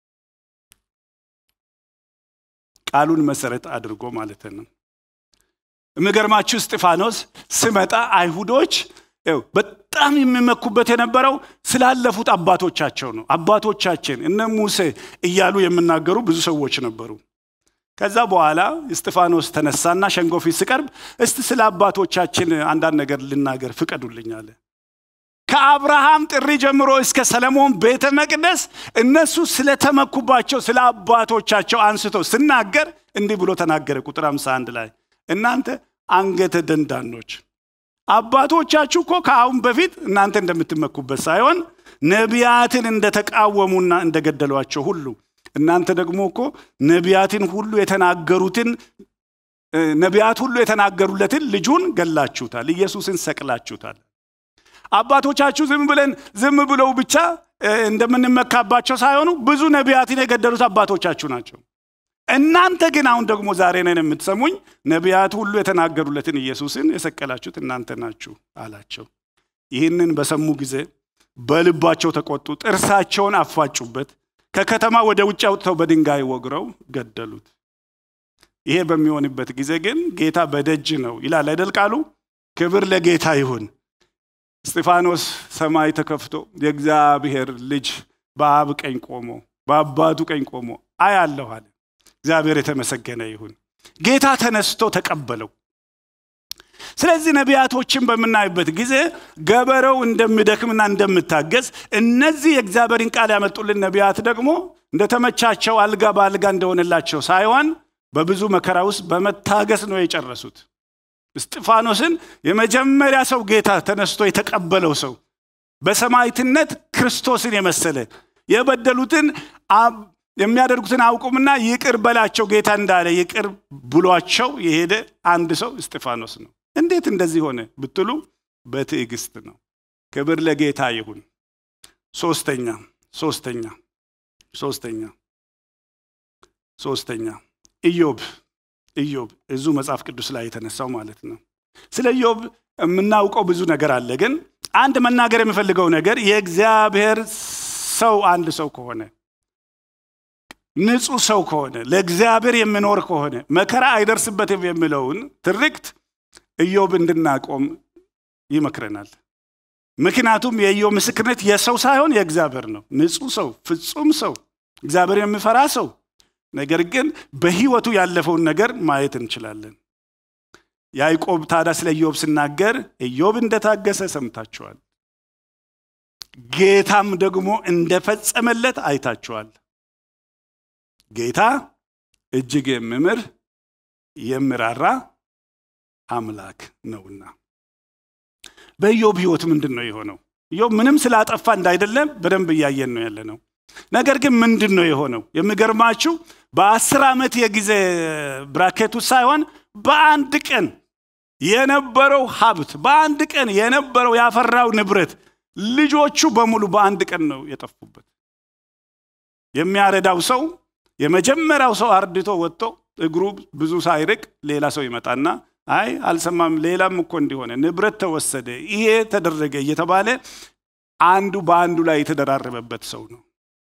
ቃሉን መሰረት አድርጎ ማለት ነው። የሚገርማችሁ እስጢፋኖስ ስመጣ አይሁዶች በጣም የሚመኩበት የነበረው ስላለፉት አባቶቻቸው ነው። አባቶቻችን እነ ሙሴ እያሉ የሚናገሩ ብዙ ሰዎች ነበሩ። ከዛ በኋላ እስጢፋኖስ ተነሳና ሸንጎ ፊት ሲቀርብ እስቲ ስለ አባቶቻችን አንዳንድ ነገር ልናገር ፍቀዱልኝ አለ። ከአብርሃም ጥሪ ጀምሮ እስከ ሰለሞን ቤተ መቅደስ እነሱ ስለተመኩባቸው ስለ አባቶቻቸው አንስቶ ስናገር እንዲህ ብሎ ተናገረ። ቁጥር 51 ላይ እናንተ አንገተ ደንዳኖች አባቶቻችሁ እኮ ከአሁን በፊት እናንተ እንደምትመኩበት ሳይሆን ነቢያትን እንደተቃወሙና እንደገደሏቸው ሁሉ እናንተ ደግሞ እኮ ነቢያትን ሁሉ የተናገሩትን ነቢያት ሁሉ የተናገሩለትን ልጁን ገላችሁታል፣ ኢየሱስን ሰቅላችሁታል። አባቶቻችሁ ዝም ብለን ዝም ብለው ብቻ እንደምንመካባቸው ሳይሆኑ ብዙ ነቢያትን የገደሉት አባቶቻችሁ ናቸው። እናንተ ግን አሁን ደግሞ ዛሬ ነን የምትሰሙኝ ነቢያት ሁሉ የተናገሩለትን ኢየሱስን የሰቀላችሁት እናንተ ናችሁ አላቸው። ይህንን በሰሙ ጊዜ በልባቸው ተቆጡ፣ ጥርሳቸውን አፋጩበት። ከከተማ ወደ ውጭ አውጥተው በድንጋይ ወግረው ገደሉት። ይሄ በሚሆንበት ጊዜ ግን ጌታ በደጅ ነው ይላል አይደል ቃሉ። ክብር ለጌታ ይሁን። እስጢፋኖስ ሰማይ ተከፍቶ የእግዚአብሔር ልጅ በአብ ቀኝ ቆሞ በአባቱ ቀኝ ቆሞ አያለሁ አለ። እግዚአብሔር የተመሰገነ ይሁን። ጌታ ተነስቶ ተቀበለው። ስለዚህ ነቢያቶችን በምናይበት ጊዜ ገበሬው እንደሚደክምና እንደምታገዝ እነዚህ የእግዚአብሔርን ቃል ያመጡልን ነቢያት ደግሞ እንደተመቻቸው አልጋ በአልጋ እንደሆነላቸው ሳይሆን በብዙ መከራ ውስጥ በመታገስ ነው የጨረሱት። እስጢፋኖስን የመጀመሪያ ሰው ጌታ ተነስቶ የተቀበለው ሰው በሰማዕትነት ክርስቶስን የመሰለ የበደሉትን የሚያደርጉትን አውቁምና ይቅር በላቸው ጌታ እንዳለ ይቅር ብሏቸው የሄደ አንድ ሰው እስጢፋኖስ ነው። እንዴት እንደዚህ ሆነ ብትሉ በትዕግስት ነው። ክብር ለጌታ ይሁን። ሶስተኛ ሶስተኛ ሶስተኛ ሶስተኛ ኢዮብ ኢዮብ እዙ መጽሐፍ ቅዱስ ላይ የተነሳው ማለት ነው። ስለ ኢዮብ የምናውቀው ብዙ ነገር አለ። ግን አንድ መናገር የምፈልገው ነገር የእግዚአብሔር ሰው አንድ ሰው ከሆነ ንጹህ ሰው ከሆነ ለእግዚአብሔር የሚኖር ከሆነ መከራ አይደርስበትም የሚለውን ትርክት ኢዮብ እንድናቆም ይመክረናል። ምክንያቱም የኢዮብ ምስክርነት የሰው ሳይሆን የእግዚአብሔር ነው። ንጹህ ሰው፣ ፍጹም ሰው፣ እግዚአብሔር የሚፈራ ሰው ነገር ግን በህይወቱ ያለፈውን ነገር ማየት እንችላለን። ያዕቆብ ታዲያ ስለ ኢዮብ ሲናገር ኢዮብ እንደታገሰ ሰምታችኋል፣ ጌታም ደግሞ እንደፈጸመለት አይታችኋል። ጌታ እጅግ የሚምር የሚራራ አምላክ ነውና። በኢዮብ ህይወት ምንድን ነው የሆነው? ኢዮብ ምንም ስላጠፋ እንዳይደለም በደንብ እያየን ነው ያለ ነው። ነገር ግን ምንድን ነው የሆነው? የሚገርማችሁ በአስር ዓመት የጊዜ ብራኬት ውስጥ ሳይሆን በአንድ ቀን የነበረው ሀብት በአንድ ቀን የነበረው ያፈራው ንብረት ልጆቹ በሙሉ በአንድ ቀን ነው የጠፉበት። የሚያረዳው ሰው የመጀመሪያው ሰው አርድቶ ወጥቶ እግሩ ብዙ ሳይርቅ ሌላ ሰው ይመጣና አይ አልሰማም፣ ሌላም እኮ እንዲሆነ ንብረት ተወሰደ፣ ይሄ ተደረገ እየተባለ አንዱ በአንዱ ላይ የተደራረበበት ሰው ነው።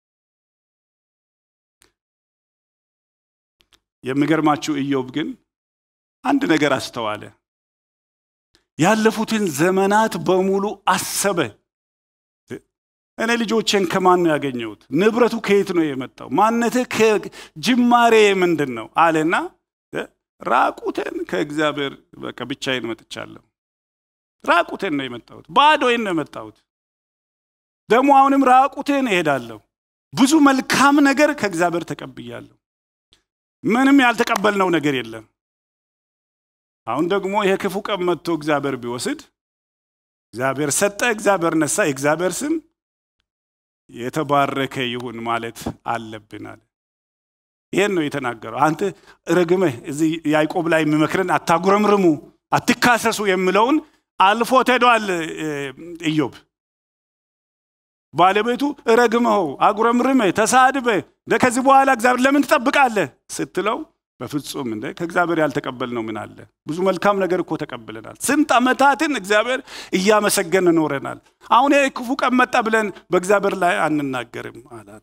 የሚገርማችሁ ኢዮብ ግን አንድ ነገር አስተዋለ። ያለፉትን ዘመናት በሙሉ አሰበ። እኔ ልጆቼን ከማን ነው ያገኘሁት? ንብረቱ ከየት ነው የመጣው? ማነቴ ጅማሬ ምንድን ነው አለና ራቁቴን ከእግዚአብሔር በቃ ብቻዬን መጥቻለሁ። ራቁቴን ነው የመጣሁት፣ ባዶዬን ነው የመጣሁት። ደግሞ አሁንም ራቁቴን እሄዳለሁ። ብዙ መልካም ነገር ከእግዚአብሔር ተቀብያለሁ። ምንም ያልተቀበልነው ነገር የለም። አሁን ደግሞ ይሄ ክፉ ቀን መጥቶ እግዚአብሔር ቢወስድ እግዚአብሔር ሰጠ፣ እግዚአብሔር ነሳ፣ የእግዚአብሔር ስም የተባረከ ይሁን ማለት አለብናል። ይሄን ነው የተናገረው። አንተ ረግመህ እዚህ ያዕቆብ ላይ የሚመክረን አታጉረምርሙ፣ አትካሰሱ የሚለውን አልፎት ሄዷል ኢዮብ። ባለቤቱ ረግመኸው አጉረምርመህ ተሳድበህ እንደ ከዚህ በኋላ እግዚአብሔር ለምን ትጠብቃለህ ስትለው በፍጹም እንደ ከእግዚአብሔር ያልተቀበልነው ምን አለ? ብዙ መልካም ነገር እኮ ተቀብለናል። ስንት ዓመታትን እግዚአብሔር እያመሰገን ኖረናል። አሁን ይህ ክፉ ቀን መጣ ብለን በእግዚአብሔር ላይ አንናገርም አላት።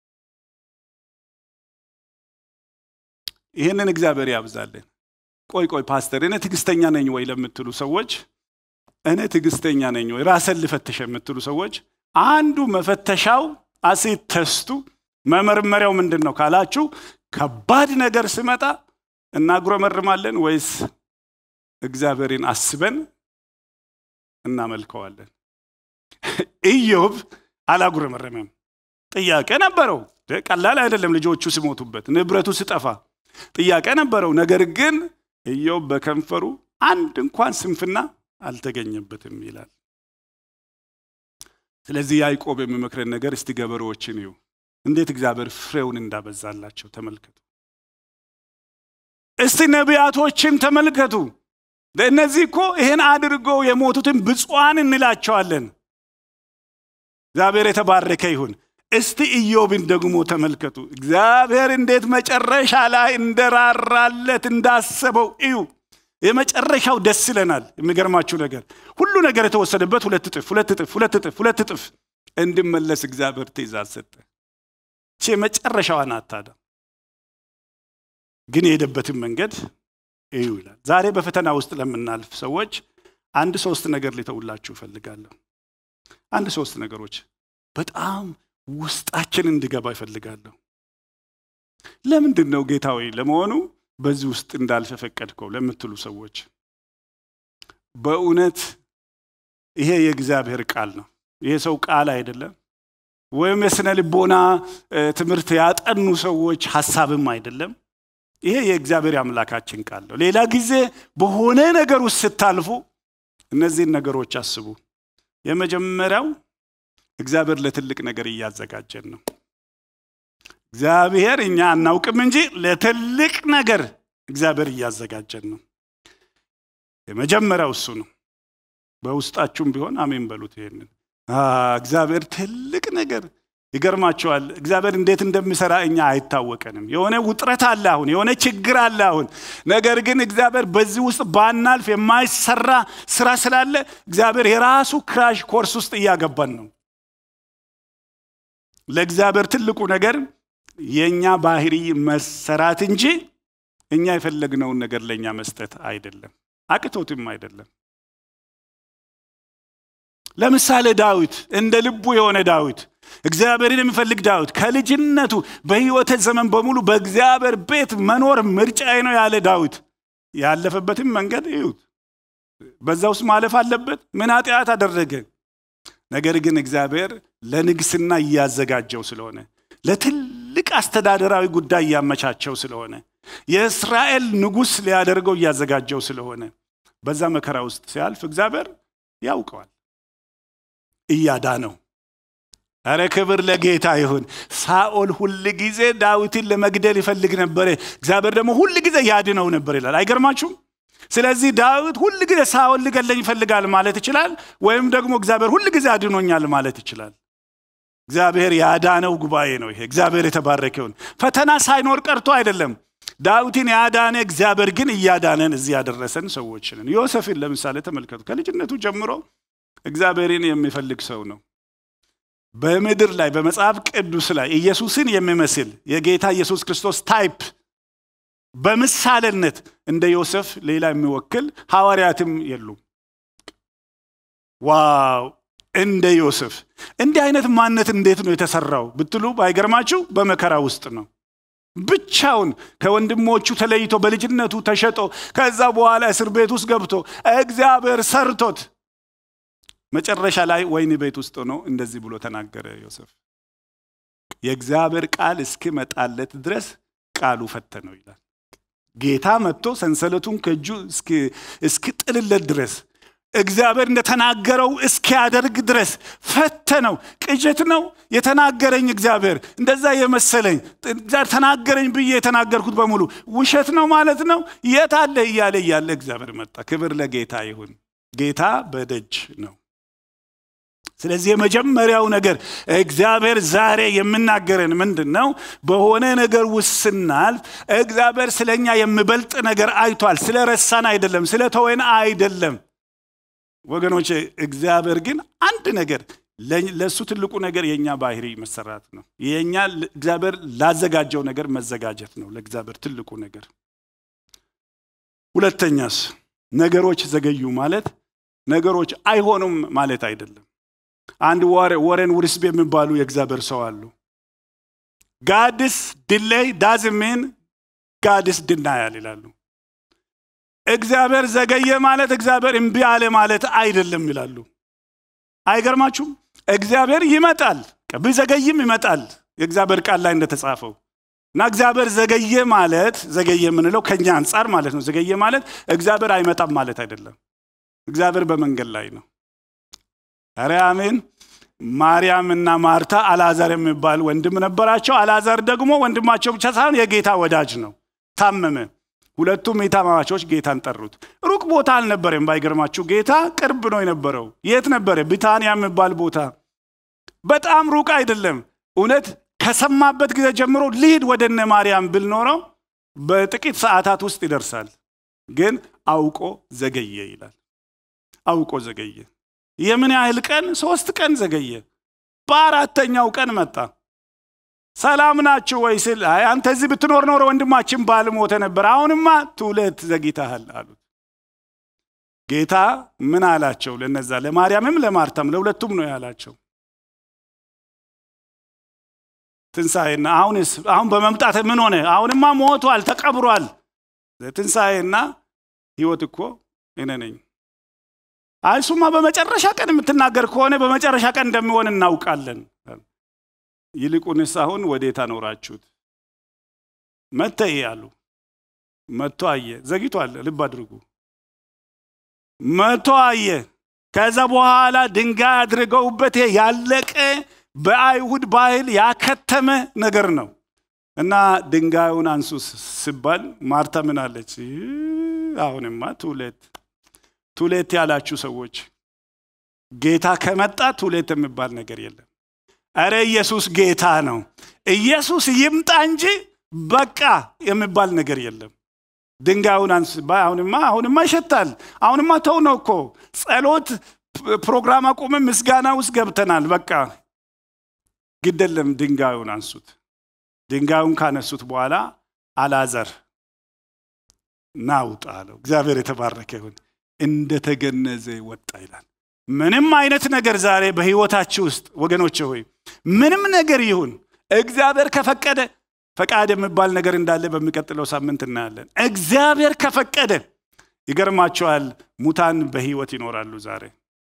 ይህንን እግዚአብሔር ያብዛልን። ቆይ ቆይ ፓስተር፣ እኔ ትዕግስተኛ ነኝ ወይ ለምትሉ ሰዎች እኔ ትዕግስተኛ ነኝ ወይ ራስን ልፈትሽ የምትሉ ሰዎች አንዱ መፈተሻው አሴት ተስቱ መመርመሪያው ምንድን ነው ካላችሁ ከባድ ነገር ስመጣ እናጉረመርማለን ወይስ እግዚአብሔርን አስበን እናመልከዋለን? ኢዮብ አላጉረመረመም። ጥያቄ ነበረው። ቀላል አይደለም። ልጆቹ ሲሞቱበት፣ ንብረቱ ሲጠፋ ጥያቄ ነበረው። ነገር ግን ኢዮብ በከንፈሩ አንድ እንኳን ስንፍና አልተገኘበትም ይላል። ስለዚህ ያዕቆብ የሚመክረን ነገር እስቲ ገበሬዎችን እዩ፣ እንዴት እግዚአብሔር ፍሬውን እንዳበዛላቸው ተመልከቱ። እስቲ ነቢያቶችን ተመልከቱ። እነዚህ እኮ ይህን አድርገው የሞቱትን ብፁዓን እንላቸዋለን። እግዚአብሔር የተባረከ ይሁን። እስቲ ኢዮብን ደግሞ ተመልከቱ። እግዚአብሔር እንዴት መጨረሻ ላይ እንደራራለት እንዳሰበው እዩ። የመጨረሻው ደስ ይለናል። የሚገርማችሁ ነገር ሁሉ ነገር የተወሰደበት ሁለት እጥፍ ሁለት እጥፍ ሁለት እጥፍ ሁለት እጥፍ እንድመለስ እግዚአብሔር ትእዛዝ ሰጠ። ቺ የመጨረሻዋን አታዳም ግን የሄደበትን መንገድ እዩ ይላል። ዛሬ በፈተና ውስጥ ለምናልፍ ሰዎች አንድ ሶስት ነገር ሊተውላችሁ እፈልጋለሁ። አንድ ሶስት ነገሮች በጣም ውስጣችን እንዲገባ ይፈልጋለሁ። ለምንድን ነው ጌታ ሆይ ለመሆኑ በዚህ ውስጥ እንዳልፍ ፈቀድከው ለምትሉ ሰዎች በእውነት ይሄ የእግዚአብሔር ቃል ነው። ይሄ ሰው ቃል አይደለም፣ ወይም የስነ ልቦና ትምህርት ያጠኑ ሰዎች ሀሳብም አይደለም። ይሄ የእግዚአብሔር አምላካችን ቃል ነው። ሌላ ጊዜ በሆነ ነገር ውስጥ ስታልፉ እነዚህን ነገሮች አስቡ። የመጀመሪያው እግዚአብሔር ለትልቅ ነገር እያዘጋጀን ነው። እግዚአብሔር እኛ አናውቅም እንጂ ለትልቅ ነገር እግዚአብሔር እያዘጋጀን ነው። የመጀመሪያው እሱ ነው። በውስጣችሁም ቢሆን አሜን በሉት። ይሄንን እግዚአብሔር ትልቅ ነገር ይገርማቸዋል። እግዚአብሔር እንዴት እንደሚሰራ እኛ አይታወቀንም። የሆነ ውጥረት አለ አሁን፣ የሆነ ችግር አለ አሁን። ነገር ግን እግዚአብሔር በዚህ ውስጥ ባናልፍ የማይሰራ ስራ ስላለ እግዚአብሔር የራሱ ክራሽ ኮርስ ውስጥ እያገባን ነው። ለእግዚአብሔር ትልቁ ነገር የእኛ ባህሪ መሰራት እንጂ እኛ የፈለግነውን ነገር ለእኛ መስጠት አይደለም፣ አቅቶትም አይደለም። ለምሳሌ ዳዊት እንደ ልቡ የሆነ ዳዊት እግዚአብሔርን የሚፈልግ ዳዊት ከልጅነቱ በሕይወት ዘመን በሙሉ በእግዚአብሔር ቤት መኖር ምርጫዬ ነው ያለ ዳዊት ያለፈበትም መንገድ እዩት። በዛ ውስጥ ማለፍ አለበት። ምን ኃጢአት አደረገ? ነገር ግን እግዚአብሔር ለንግስና እያዘጋጀው ስለሆነ ለትልቅ አስተዳደራዊ ጉዳይ እያመቻቸው ስለሆነ የእስራኤል ንጉሥ ሊያደርገው እያዘጋጀው ስለሆነ በዛ መከራ ውስጥ ሲያልፍ እግዚአብሔር ያውቀዋል፣ እያዳነው አረ ክብር ለጌታ ይሁን። ሳኦል ሁል ጊዜ ዳዊትን ለመግደል ይፈልግ ነበር፣ እግዚአብሔር ደግሞ ሁል ጊዜ ያድነው ነበር ይላል። አይገርማችሁም? ስለዚህ ዳዊት ሁል ጊዜ ሳኦል ሊገለኝ ይፈልጋል ማለት ይችላል፣ ወይም ደግሞ እግዚአብሔር ሁል ጊዜ አድኖኛል ማለት ይችላል። እግዚአብሔር ያዳነው ጉባኤ ነው ይሄ። እግዚአብሔር የተባረከ ይሁን። ፈተና ሳይኖር ቀርቶ አይደለም። ዳዊትን ያዳነ እግዚአብሔር ግን እያዳነን እዚህ ያደረሰን ሰዎች ነን። ዮሴፍን ለምሳሌ ተመልከቱ። ከልጅነቱ ጀምሮ እግዚአብሔርን የሚፈልግ ሰው ነው። በምድር ላይ በመጽሐፍ ቅዱስ ላይ ኢየሱስን የሚመስል የጌታ ኢየሱስ ክርስቶስ ታይፕ በምሳሌነት እንደ ዮሴፍ ሌላ የሚወክል ሐዋርያትም የሉም። ዋው! እንደ ዮሴፍ እንዲህ አይነት ማንነት እንዴት ነው የተሰራው ብትሉ ባይገርማችሁ በመከራ ውስጥ ነው። ብቻውን ከወንድሞቹ ተለይቶ በልጅነቱ ተሸጦ ከዛ በኋላ እስር ቤት ውስጥ ገብቶ እግዚአብሔር ሰርቶት መጨረሻ ላይ ወህኒ ቤት ውስጥ ሆኖ እንደዚህ ብሎ ተናገረ ዮሴፍ። የእግዚአብሔር ቃል እስኪመጣለት ድረስ ቃሉ ፈተነው ይላል። ጌታ መጥቶ ሰንሰለቱን ከእጁ እስኪጥልለት ድረስ እግዚአብሔር እንደተናገረው እስኪያደርግ ድረስ ፈተነው። ቅዠት ነው የተናገረኝ እግዚአብሔር እንደዛ የመሰለኝ ተናገረኝ ብዬ የተናገርኩት በሙሉ ውሸት ነው ማለት ነው። የት አለ እያለ እያለ እግዚአብሔር መጣ። ክብር ለጌታ ይሁን። ጌታ በደጅ ነው። ስለዚህ የመጀመሪያው ነገር እግዚአብሔር ዛሬ የምናገረን ምንድን ነው? በሆነ ነገር ውስጥ ስናልፍ እግዚአብሔር ስለኛ የሚበልጥ ነገር አይቷል። ስለ ረሳን አይደለም፣ ስለ ተወን አይደለም። ወገኖች እግዚአብሔር ግን አንድ ነገር ለእሱ ትልቁ ነገር የእኛ ባህሪ መሰራት ነው። የእኛ እግዚአብሔር ላዘጋጀው ነገር መዘጋጀት ነው ለእግዚአብሔር ትልቁ ነገር። ሁለተኛስ ነገሮች ዘገዩ ማለት ነገሮች አይሆኑም ማለት አይደለም። አንድ ወሬን ውርስብ የሚባሉ የእግዚአብሔር ሰው አሉ። ጋድስ ድሌይ ዳዝሜን ጋድስ ድናያል ይላሉ። እግዚአብሔር ዘገየ ማለት እግዚአብሔር እምቢ አለ ማለት አይደለም ይላሉ። አይገርማችሁም? እግዚአብሔር ይመጣል፣ ቢዘገይም ይመጣል። የእግዚአብሔር ቃል ላይ እንደተጻፈው እና እግዚአብሔር ዘገየ ማለት ዘገየ የምንለው ከኛ አንጻር ማለት ነው። ዘገየ ማለት እግዚአብሔር አይመጣም ማለት አይደለም። እግዚአብሔር በመንገድ ላይ ነው። ኧረ አሜን። ማርያም እና ማርታ አልዓዛር የሚባል ወንድም ነበራቸው። አልዓዛር ደግሞ ወንድማቸው ብቻ ሳይሆን የጌታ ወዳጅ ነው። ታመመ። ሁለቱም የታማማቾች ጌታን ጠሩት። ሩቅ ቦታ አልነበረም። ባይገርማችሁ ጌታ ቅርብ ነው የነበረው። የት ነበረ? ቢታንያ የሚባል ቦታ። በጣም ሩቅ አይደለም። እውነት ከሰማበት ጊዜ ጀምሮ ልሂድ ወደ እነ ማርያም ብል ኖረው በጥቂት ሰዓታት ውስጥ ይደርሳል። ግን አውቆ ዘገየ ይላል። አውቆ ዘገየ። የምን ያህል ቀን? ሶስት ቀን ዘገየ። በአራተኛው ቀን መጣ። ሰላም ናችሁ ወይ ስል አይ አንተ እዚህ ብትኖር ኖሮ ወንድማችን ባል ሞተ ነበር፣ አሁንማ ትውለት ዘግይተሃል አሉት። ጌታ ምን አላቸው? ለነዛ ለማርያምም ለማርታም ለሁለቱም ነው ያላቸው። ትንሣኤና አሁንስ አሁን በመምጣት ምን ሆነ? አሁንማ ሞቷል፣ ተቀብሯል። ትንሣኤና ህይወት እኮ እኔ ነኝ። አይ እሱማ በመጨረሻ ቀን የምትናገር ከሆነ በመጨረሻ ቀን እንደሚሆን እናውቃለን። ይልቁንስ አሁን ወዴት አኖራችሁት? መተይ አሉ። መቶ አየ። ዘግይቷል፣ ልብ አድርጉ። መቶ አየ። ከዛ በኋላ ድንጋይ አድርገውበት ያለቀ በአይሁድ ባህል ያከተመ ነገር ነው እና ድንጋዩን አንሱ ሲባል ማርታ ምን አለች? አሁንማ ቱሌት ቱሌት ያላችሁ ሰዎች ጌታ ከመጣ ቱሌት የሚባል ነገር የለም። እረ ኢየሱስ ጌታ ነው። ኢየሱስ ይምጣ እንጂ በቃ የሚባል ነገር የለም። ድንጋዩን አንስ አሁንማ አሁንማ ይሸታል። አሁንማ ተው ነው እኮ ጸሎት ፕሮግራም አቁመን ምስጋና ውስጥ ገብተናል። በቃ ግደለም፣ ድንጋዩን አንሱት። ድንጋዩን ካነሱት በኋላ አላዘር ናውጣ አለው። እግዚአብሔር የተባረከ ይሁን። እንደተገነዘ ወጣ ይላል። ምንም አይነት ነገር ዛሬ በህይወታችሁ ውስጥ ወገኖች ሆይ ምንም ነገር ይሁን እግዚአብሔር ከፈቀደ ፈቃድ የሚባል ነገር እንዳለ በሚቀጥለው ሳምንት እናያለን። እግዚአብሔር ከፈቀደ ይገርማቸዋል፣ ሙታን በህይወት ይኖራሉ ዛሬ።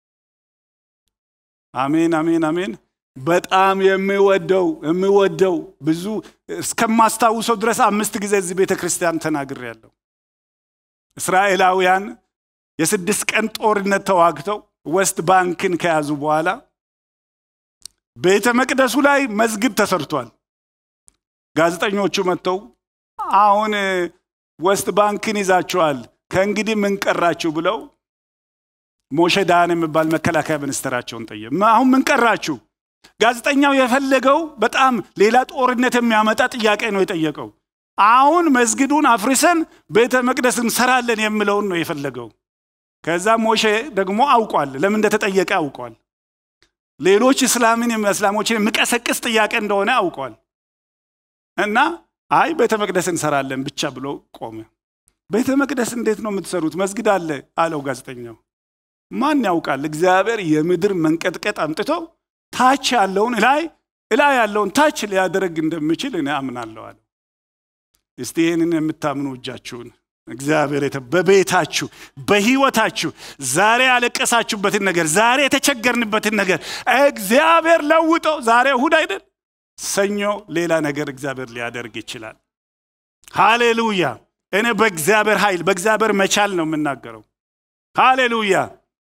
አሜን፣ አሜን፣ አሜን። በጣም የሚወደው የሚወደው ብዙ እስከማስታውሰው ድረስ አምስት ጊዜ እዚህ ቤተ ክርስቲያን ተናግሬያለሁ። እስራኤላውያን የስድስት ቀን ጦርነት ተዋግተው ወስት ባንክን ከያዙ በኋላ ቤተ መቅደሱ ላይ መስጊድ ተሰርቷል። ጋዜጠኞቹ መጥተው አሁን ወስት ባንክን ይዛችኋል፣ ከእንግዲህ ምን ቀራችሁ ብለው ሞሼ ዳያን የሚባል መከላከያ ሚኒስትራቸውን ጠየቁ። አሁን ምን ቀራችሁ? ጋዜጠኛው የፈለገው በጣም ሌላ ጦርነት የሚያመጣ ጥያቄ ነው የጠየቀው። አሁን መስጊዱን አፍርሰን ቤተ መቅደስ እንሰራለን የሚለውን ነው የፈለገው። ከዛ ሞሼ ደግሞ አውቋል፣ ለምን እንደተጠየቀ አውቋል። ሌሎች እስላምን እስላሞችን የሚቀሰቅስ ጥያቄ እንደሆነ አውቋል። እና አይ ቤተ መቅደስ እንሰራለን ብቻ ብሎ ቆመ። ቤተ መቅደስ እንዴት ነው የምትሰሩት? መስጊድ አለ አለው ጋዜጠኛው። ማን ያውቃል? እግዚአብሔር የምድር መንቀጥቀጥ አምጥቶ ታች ያለውን እላይ እላይ ያለውን ታች ሊያደረግ እንደሚችል እኔ አምናለሁ አለ። እስቲ ይህንን የምታምኑ እጃችሁን እግዚአብሔር በቤታችሁ በህይወታችሁ ዛሬ ያለቀሳችሁበትን ነገር ዛሬ የተቸገርንበትን ነገር እግዚአብሔር ለውጦ ዛሬ እሁድ አይደል ሰኞ ሌላ ነገር እግዚአብሔር ሊያደርግ ይችላል። ሃሌሉያ! እኔ በእግዚአብሔር ኃይል በእግዚአብሔር መቻል ነው የምናገረው። ሃሌሉያ!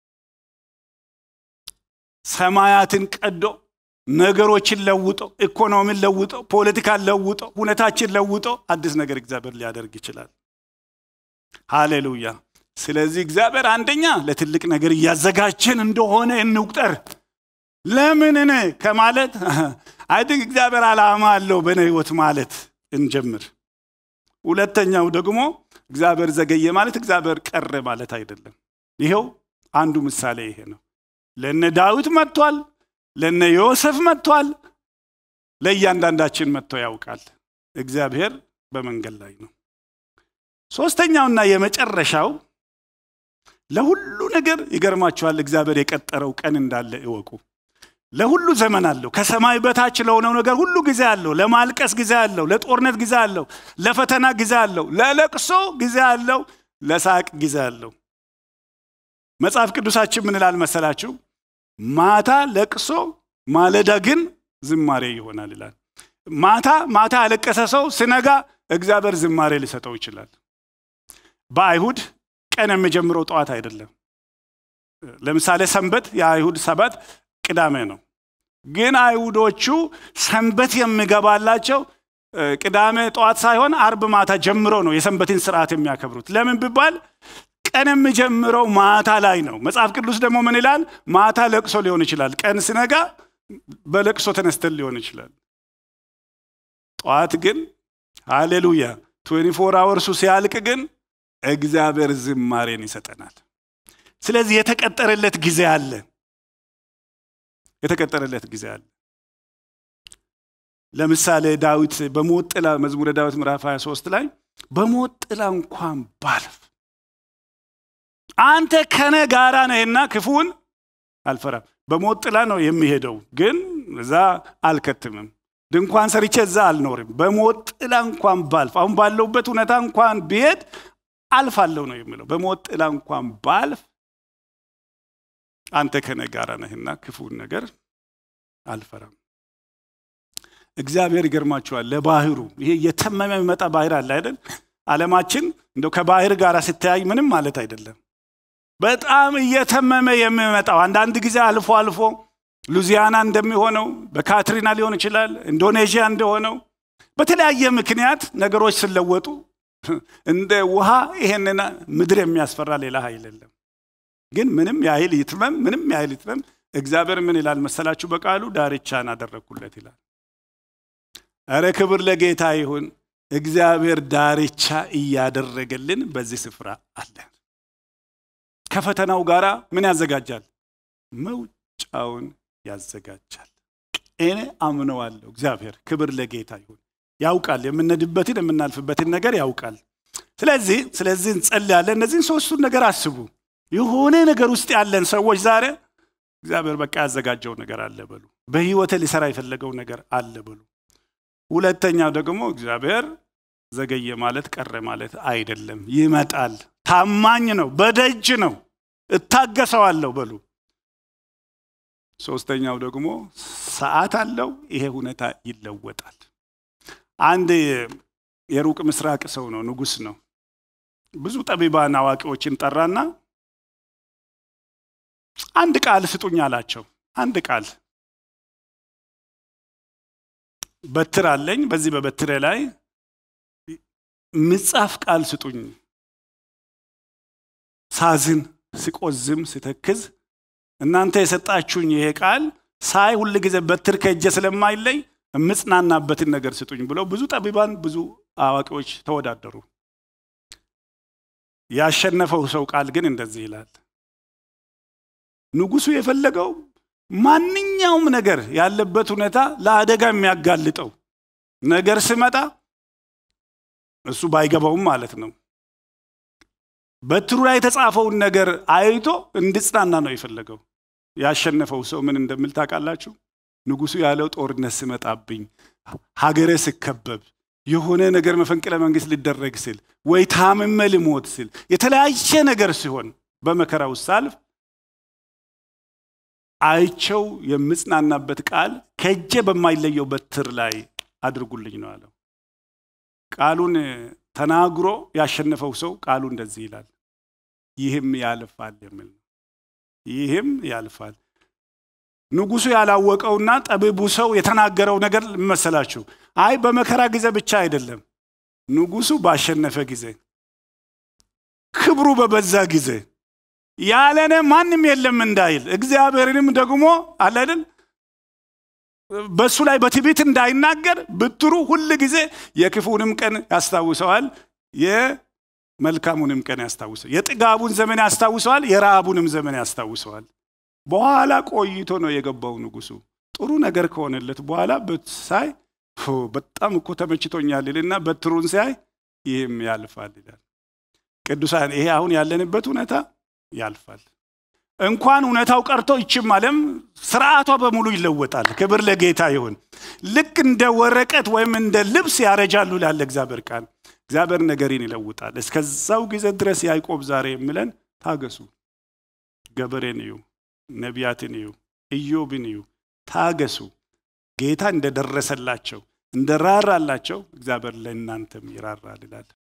ሰማያትን ቀዶ ነገሮችን ለውጦ ኢኮኖሚን ለውጦ ፖለቲካን ለውጦ ሁኔታችን ለውጦ አዲስ ነገር እግዚአብሔር ሊያደርግ ይችላል። ሃሌሉያ! ስለዚህ እግዚአብሔር አንደኛ ለትልቅ ነገር እያዘጋጀን እንደሆነ እንቁጠር። ለምን እኔ ከማለት አይድንክ እግዚአብሔር ዓላማ አለው በእኔ ህይወት ማለት እንጀምር። ሁለተኛው ደግሞ እግዚአብሔር ዘገየ ማለት እግዚአብሔር ቀረ ማለት አይደለም። ይኸው አንዱ ምሳሌ ይሄ ነው። ለነ ዳዊት መጥቷል፣ ለነ ዮሴፍ መጥቷል፣ ለእያንዳንዳችን መጥቶ ያውቃል። እግዚአብሔር በመንገድ ላይ ነው። ሶስተኛውና የመጨረሻው ለሁሉ ነገር ይገርማችኋል፣ እግዚአብሔር የቀጠረው ቀን እንዳለ እወቁ። ለሁሉ ዘመን አለው። ከሰማይ በታች ለሆነው ነገር ሁሉ ጊዜ አለው። ለማልቀስ ጊዜ አለው። ለጦርነት ጊዜ አለው። ለፈተና ጊዜ አለው። ለለቅሶ ጊዜ አለው። ለሳቅ ጊዜ አለው። መጽሐፍ ቅዱሳችን ምን ይላል መሰላችሁ? ማታ ለቅሶ ማለዳ ግን ዝማሬ ይሆናል ይላል። ማታ ማታ ያለቀሰ ሰው ስነጋ እግዚአብሔር ዝማሬ ሊሰጠው ይችላል። በአይሁድ ቀን የሚጀምረው ጠዋት አይደለም። ለምሳሌ ሰንበት የአይሁድ ሰባት ቅዳሜ ነው። ግን አይሁዶቹ ሰንበት የሚገባላቸው ቅዳሜ ጠዋት ሳይሆን አርብ ማታ ጀምሮ ነው የሰንበትን ስርዓት የሚያከብሩት። ለምን ቢባል ቀን የሚጀምረው ማታ ላይ ነው። መጽሐፍ ቅዱስ ደግሞ ምን ይላል? ማታ ለቅሶ ሊሆን ይችላል። ቀን ሲነጋ በለቅሶ ተነስተን ሊሆን ይችላል። ጠዋት ግን ሃሌሉያ ትዌንቲ ፎር አወርሱ ሲያልቅ ግን እግዚአብሔር ዝማሬን ይሰጠናል። ስለዚህ የተቀጠረለት ጊዜ አለ። የተቀጠረለት ጊዜ አለ። ለምሳሌ ዳዊት በሞት ጥላ መዝሙረ ዳዊት ምዕራፍ 23 ላይ በሞት ጥላ እንኳን ባልፍ አንተ ከነ ጋራ ነህና ክፉን አልፈራም። በሞት ጥላ ነው የሚሄደው፣ ግን እዛ አልከትምም። ድንኳን ሰርቼ እዛ አልኖርም። በሞት ጥላ እንኳን ባልፍ፣ አሁን ባለውበት ሁኔታ እንኳን ብሄድ አልፋለሁ ነው የሚለው። በሞት ጥላ እንኳን ባልፍ አንተ ከነ ጋራ ነህና ክፉን ነገር አልፈራም። እግዚአብሔር ይገርማችኋል። ለባህሩ ይሄ የተመመ የሚመጣ ባህር አለ አይደል? ዓለማችን እንደው ከባህር ጋር ስተያይ ምንም ማለት አይደለም። በጣም እየተመመ የሚመጣው አንዳንድ ጊዜ አልፎ አልፎ ሉዚያና እንደሚሆነው በካትሪና ሊሆን ይችላል፣ ኢንዶኔዥያ እንደሆነው በተለያየ ምክንያት ነገሮች ስለወጡ እንደ ውሃ ይሄንን ምድር የሚያስፈራ ሌላ ኃይል የለም። ግን ምንም ያህል ይትመም፣ ምንም ያህል ይትመም፣ እግዚአብሔር ምን ይላል መሰላችሁ? በቃሉ ዳርቻን አደረግኩለት ይላል። እረ ክብር ለጌታ ይሁን። እግዚአብሔር ዳርቻ እያደረገልን በዚህ ስፍራ አለ። ከፈተናው ጋር ምን ያዘጋጃል? መውጫውን ያዘጋጃል። እኔ አምነዋለሁ። እግዚአብሔር ክብር ለጌታ ይሁን። ያውቃል፣ የምንሄድበትን የምናልፍበትን ነገር ያውቃል። ስለዚህ ስለዚህ እንጸልያለን። እነዚህን ሶስቱን ነገር አስቡ። የሆነ ነገር ውስጥ ያለን ሰዎች ዛሬ እግዚአብሔር በቃ ያዘጋጀው ነገር አለ በሉ። በህይወቴ ሊሰራ የፈለገው ነገር አለ በሉ። ሁለተኛው ደግሞ እግዚአብሔር ዘገየ ማለት ቀረ ማለት አይደለም። ይመጣል። ታማኝ ነው። በደጅ ነው። እታገሰዋለሁ በሉ። ሶስተኛው ደግሞ ሰዓት አለው። ይሄ ሁኔታ ይለወጣል። አንድ የሩቅ ምስራቅ ሰው ነው፣ ንጉሥ ነው። ብዙ ጠቢባን አዋቂዎችን ጠራና አንድ ቃል ስጡኝ አላቸው። አንድ ቃል በትር አለኝ። በዚህ በበትሬ ላይ ምጻፍ ቃል ስጡኝ። ሳዝን፣ ስቆዝም፣ ስተክዝ እናንተ የሰጣችሁኝ ይሄ ቃል ሳይ ሁል ጊዜ በትር ከእጄ ስለማይለይ የምጽናናበትን ነገር ስጡኝ ብለው ብዙ ጠቢባን ብዙ አዋቂዎች ተወዳደሩ። ያሸነፈው ሰው ቃል ግን እንደዚህ ይላል። ንጉሱ የፈለገው ማንኛውም ነገር ያለበት ሁኔታ ለአደጋ የሚያጋልጠው ነገር ሲመጣ እሱ ባይገባውም ማለት ነው። በትሩ ላይ የተጻፈውን ነገር አይቶ እንድጽናና ነው የፈለገው። ያሸነፈው ሰው ምን እንደሚል ታውቃላችሁ? ንጉሱ ያለው ጦርነት ሲመጣብኝ፣ ሀገሬ ስከበብ፣ የሆነ ነገር መፈንቅለ መንግስት ሊደረግ ስል፣ ወይ ታምሜ ልሞት ስል፣ የተለያየ ነገር ሲሆን በመከራ ውስጥ ሳልፍ አይቸው የምጽናናበት ቃል ከእጄ በማይለየው በትር ላይ አድርጉልኝ ነው አለው። ቃሉን ተናግሮ ያሸነፈው ሰው ቃሉ እንደዚህ ይላል፣ ይህም ያልፋል የሚል ነው። ይህም ያልፋል። ንጉሱ ያላወቀውና ጠቢቡ ሰው የተናገረው ነገር መሰላችሁ? አይ በመከራ ጊዜ ብቻ አይደለም፣ ንጉሱ ባሸነፈ ጊዜ፣ ክብሩ በበዛ ጊዜ ያለነ ማንም የለም እንዳይል እግዚአብሔርንም ደግሞ አለልን በእሱ ላይ በትዕቢት እንዳይናገር ብትሩ ሁል ጊዜ የክፉንም ቀን ያስታውሰዋል፣ የመልካሙንም ቀን ያስታውሰዋል። የጥጋቡን ዘመን ያስታውሰዋል፣ የረሃቡንም ዘመን ያስታውሰዋል። በኋላ ቆይቶ ነው የገባው ንጉሱ። ጥሩ ነገር ከሆነለት በኋላ ሳይ በጣም እኮ ተመችቶኛል ይልና በትሩን ሲያይ ይህም ያልፋል ይላል። ቅዱሳን ይሄ አሁን ያለንበት ሁኔታ ያልፋል። እንኳን እውነታው ቀርቶ ይችም ዓለም ስርዓቷ በሙሉ ይለወጣል። ክብር ለጌታ ይሁን። ልክ እንደ ወረቀት ወይም እንደ ልብስ ያረጃሉ ላለ እግዚአብሔር ቃል እግዚአብሔር ነገርን ይለውጣል። እስከዛው ጊዜ ድረስ ያዕቆብ ዛሬ የሚለን ታገሱ። ገበሬን እዩ፣ ነቢያትን እዩ፣ ኢዮብን እዩ፣ ታገሱ። ጌታ እንደደረሰላቸው እንደራራላቸው እግዚአብሔር ለእናንተም ይራራል ይላል።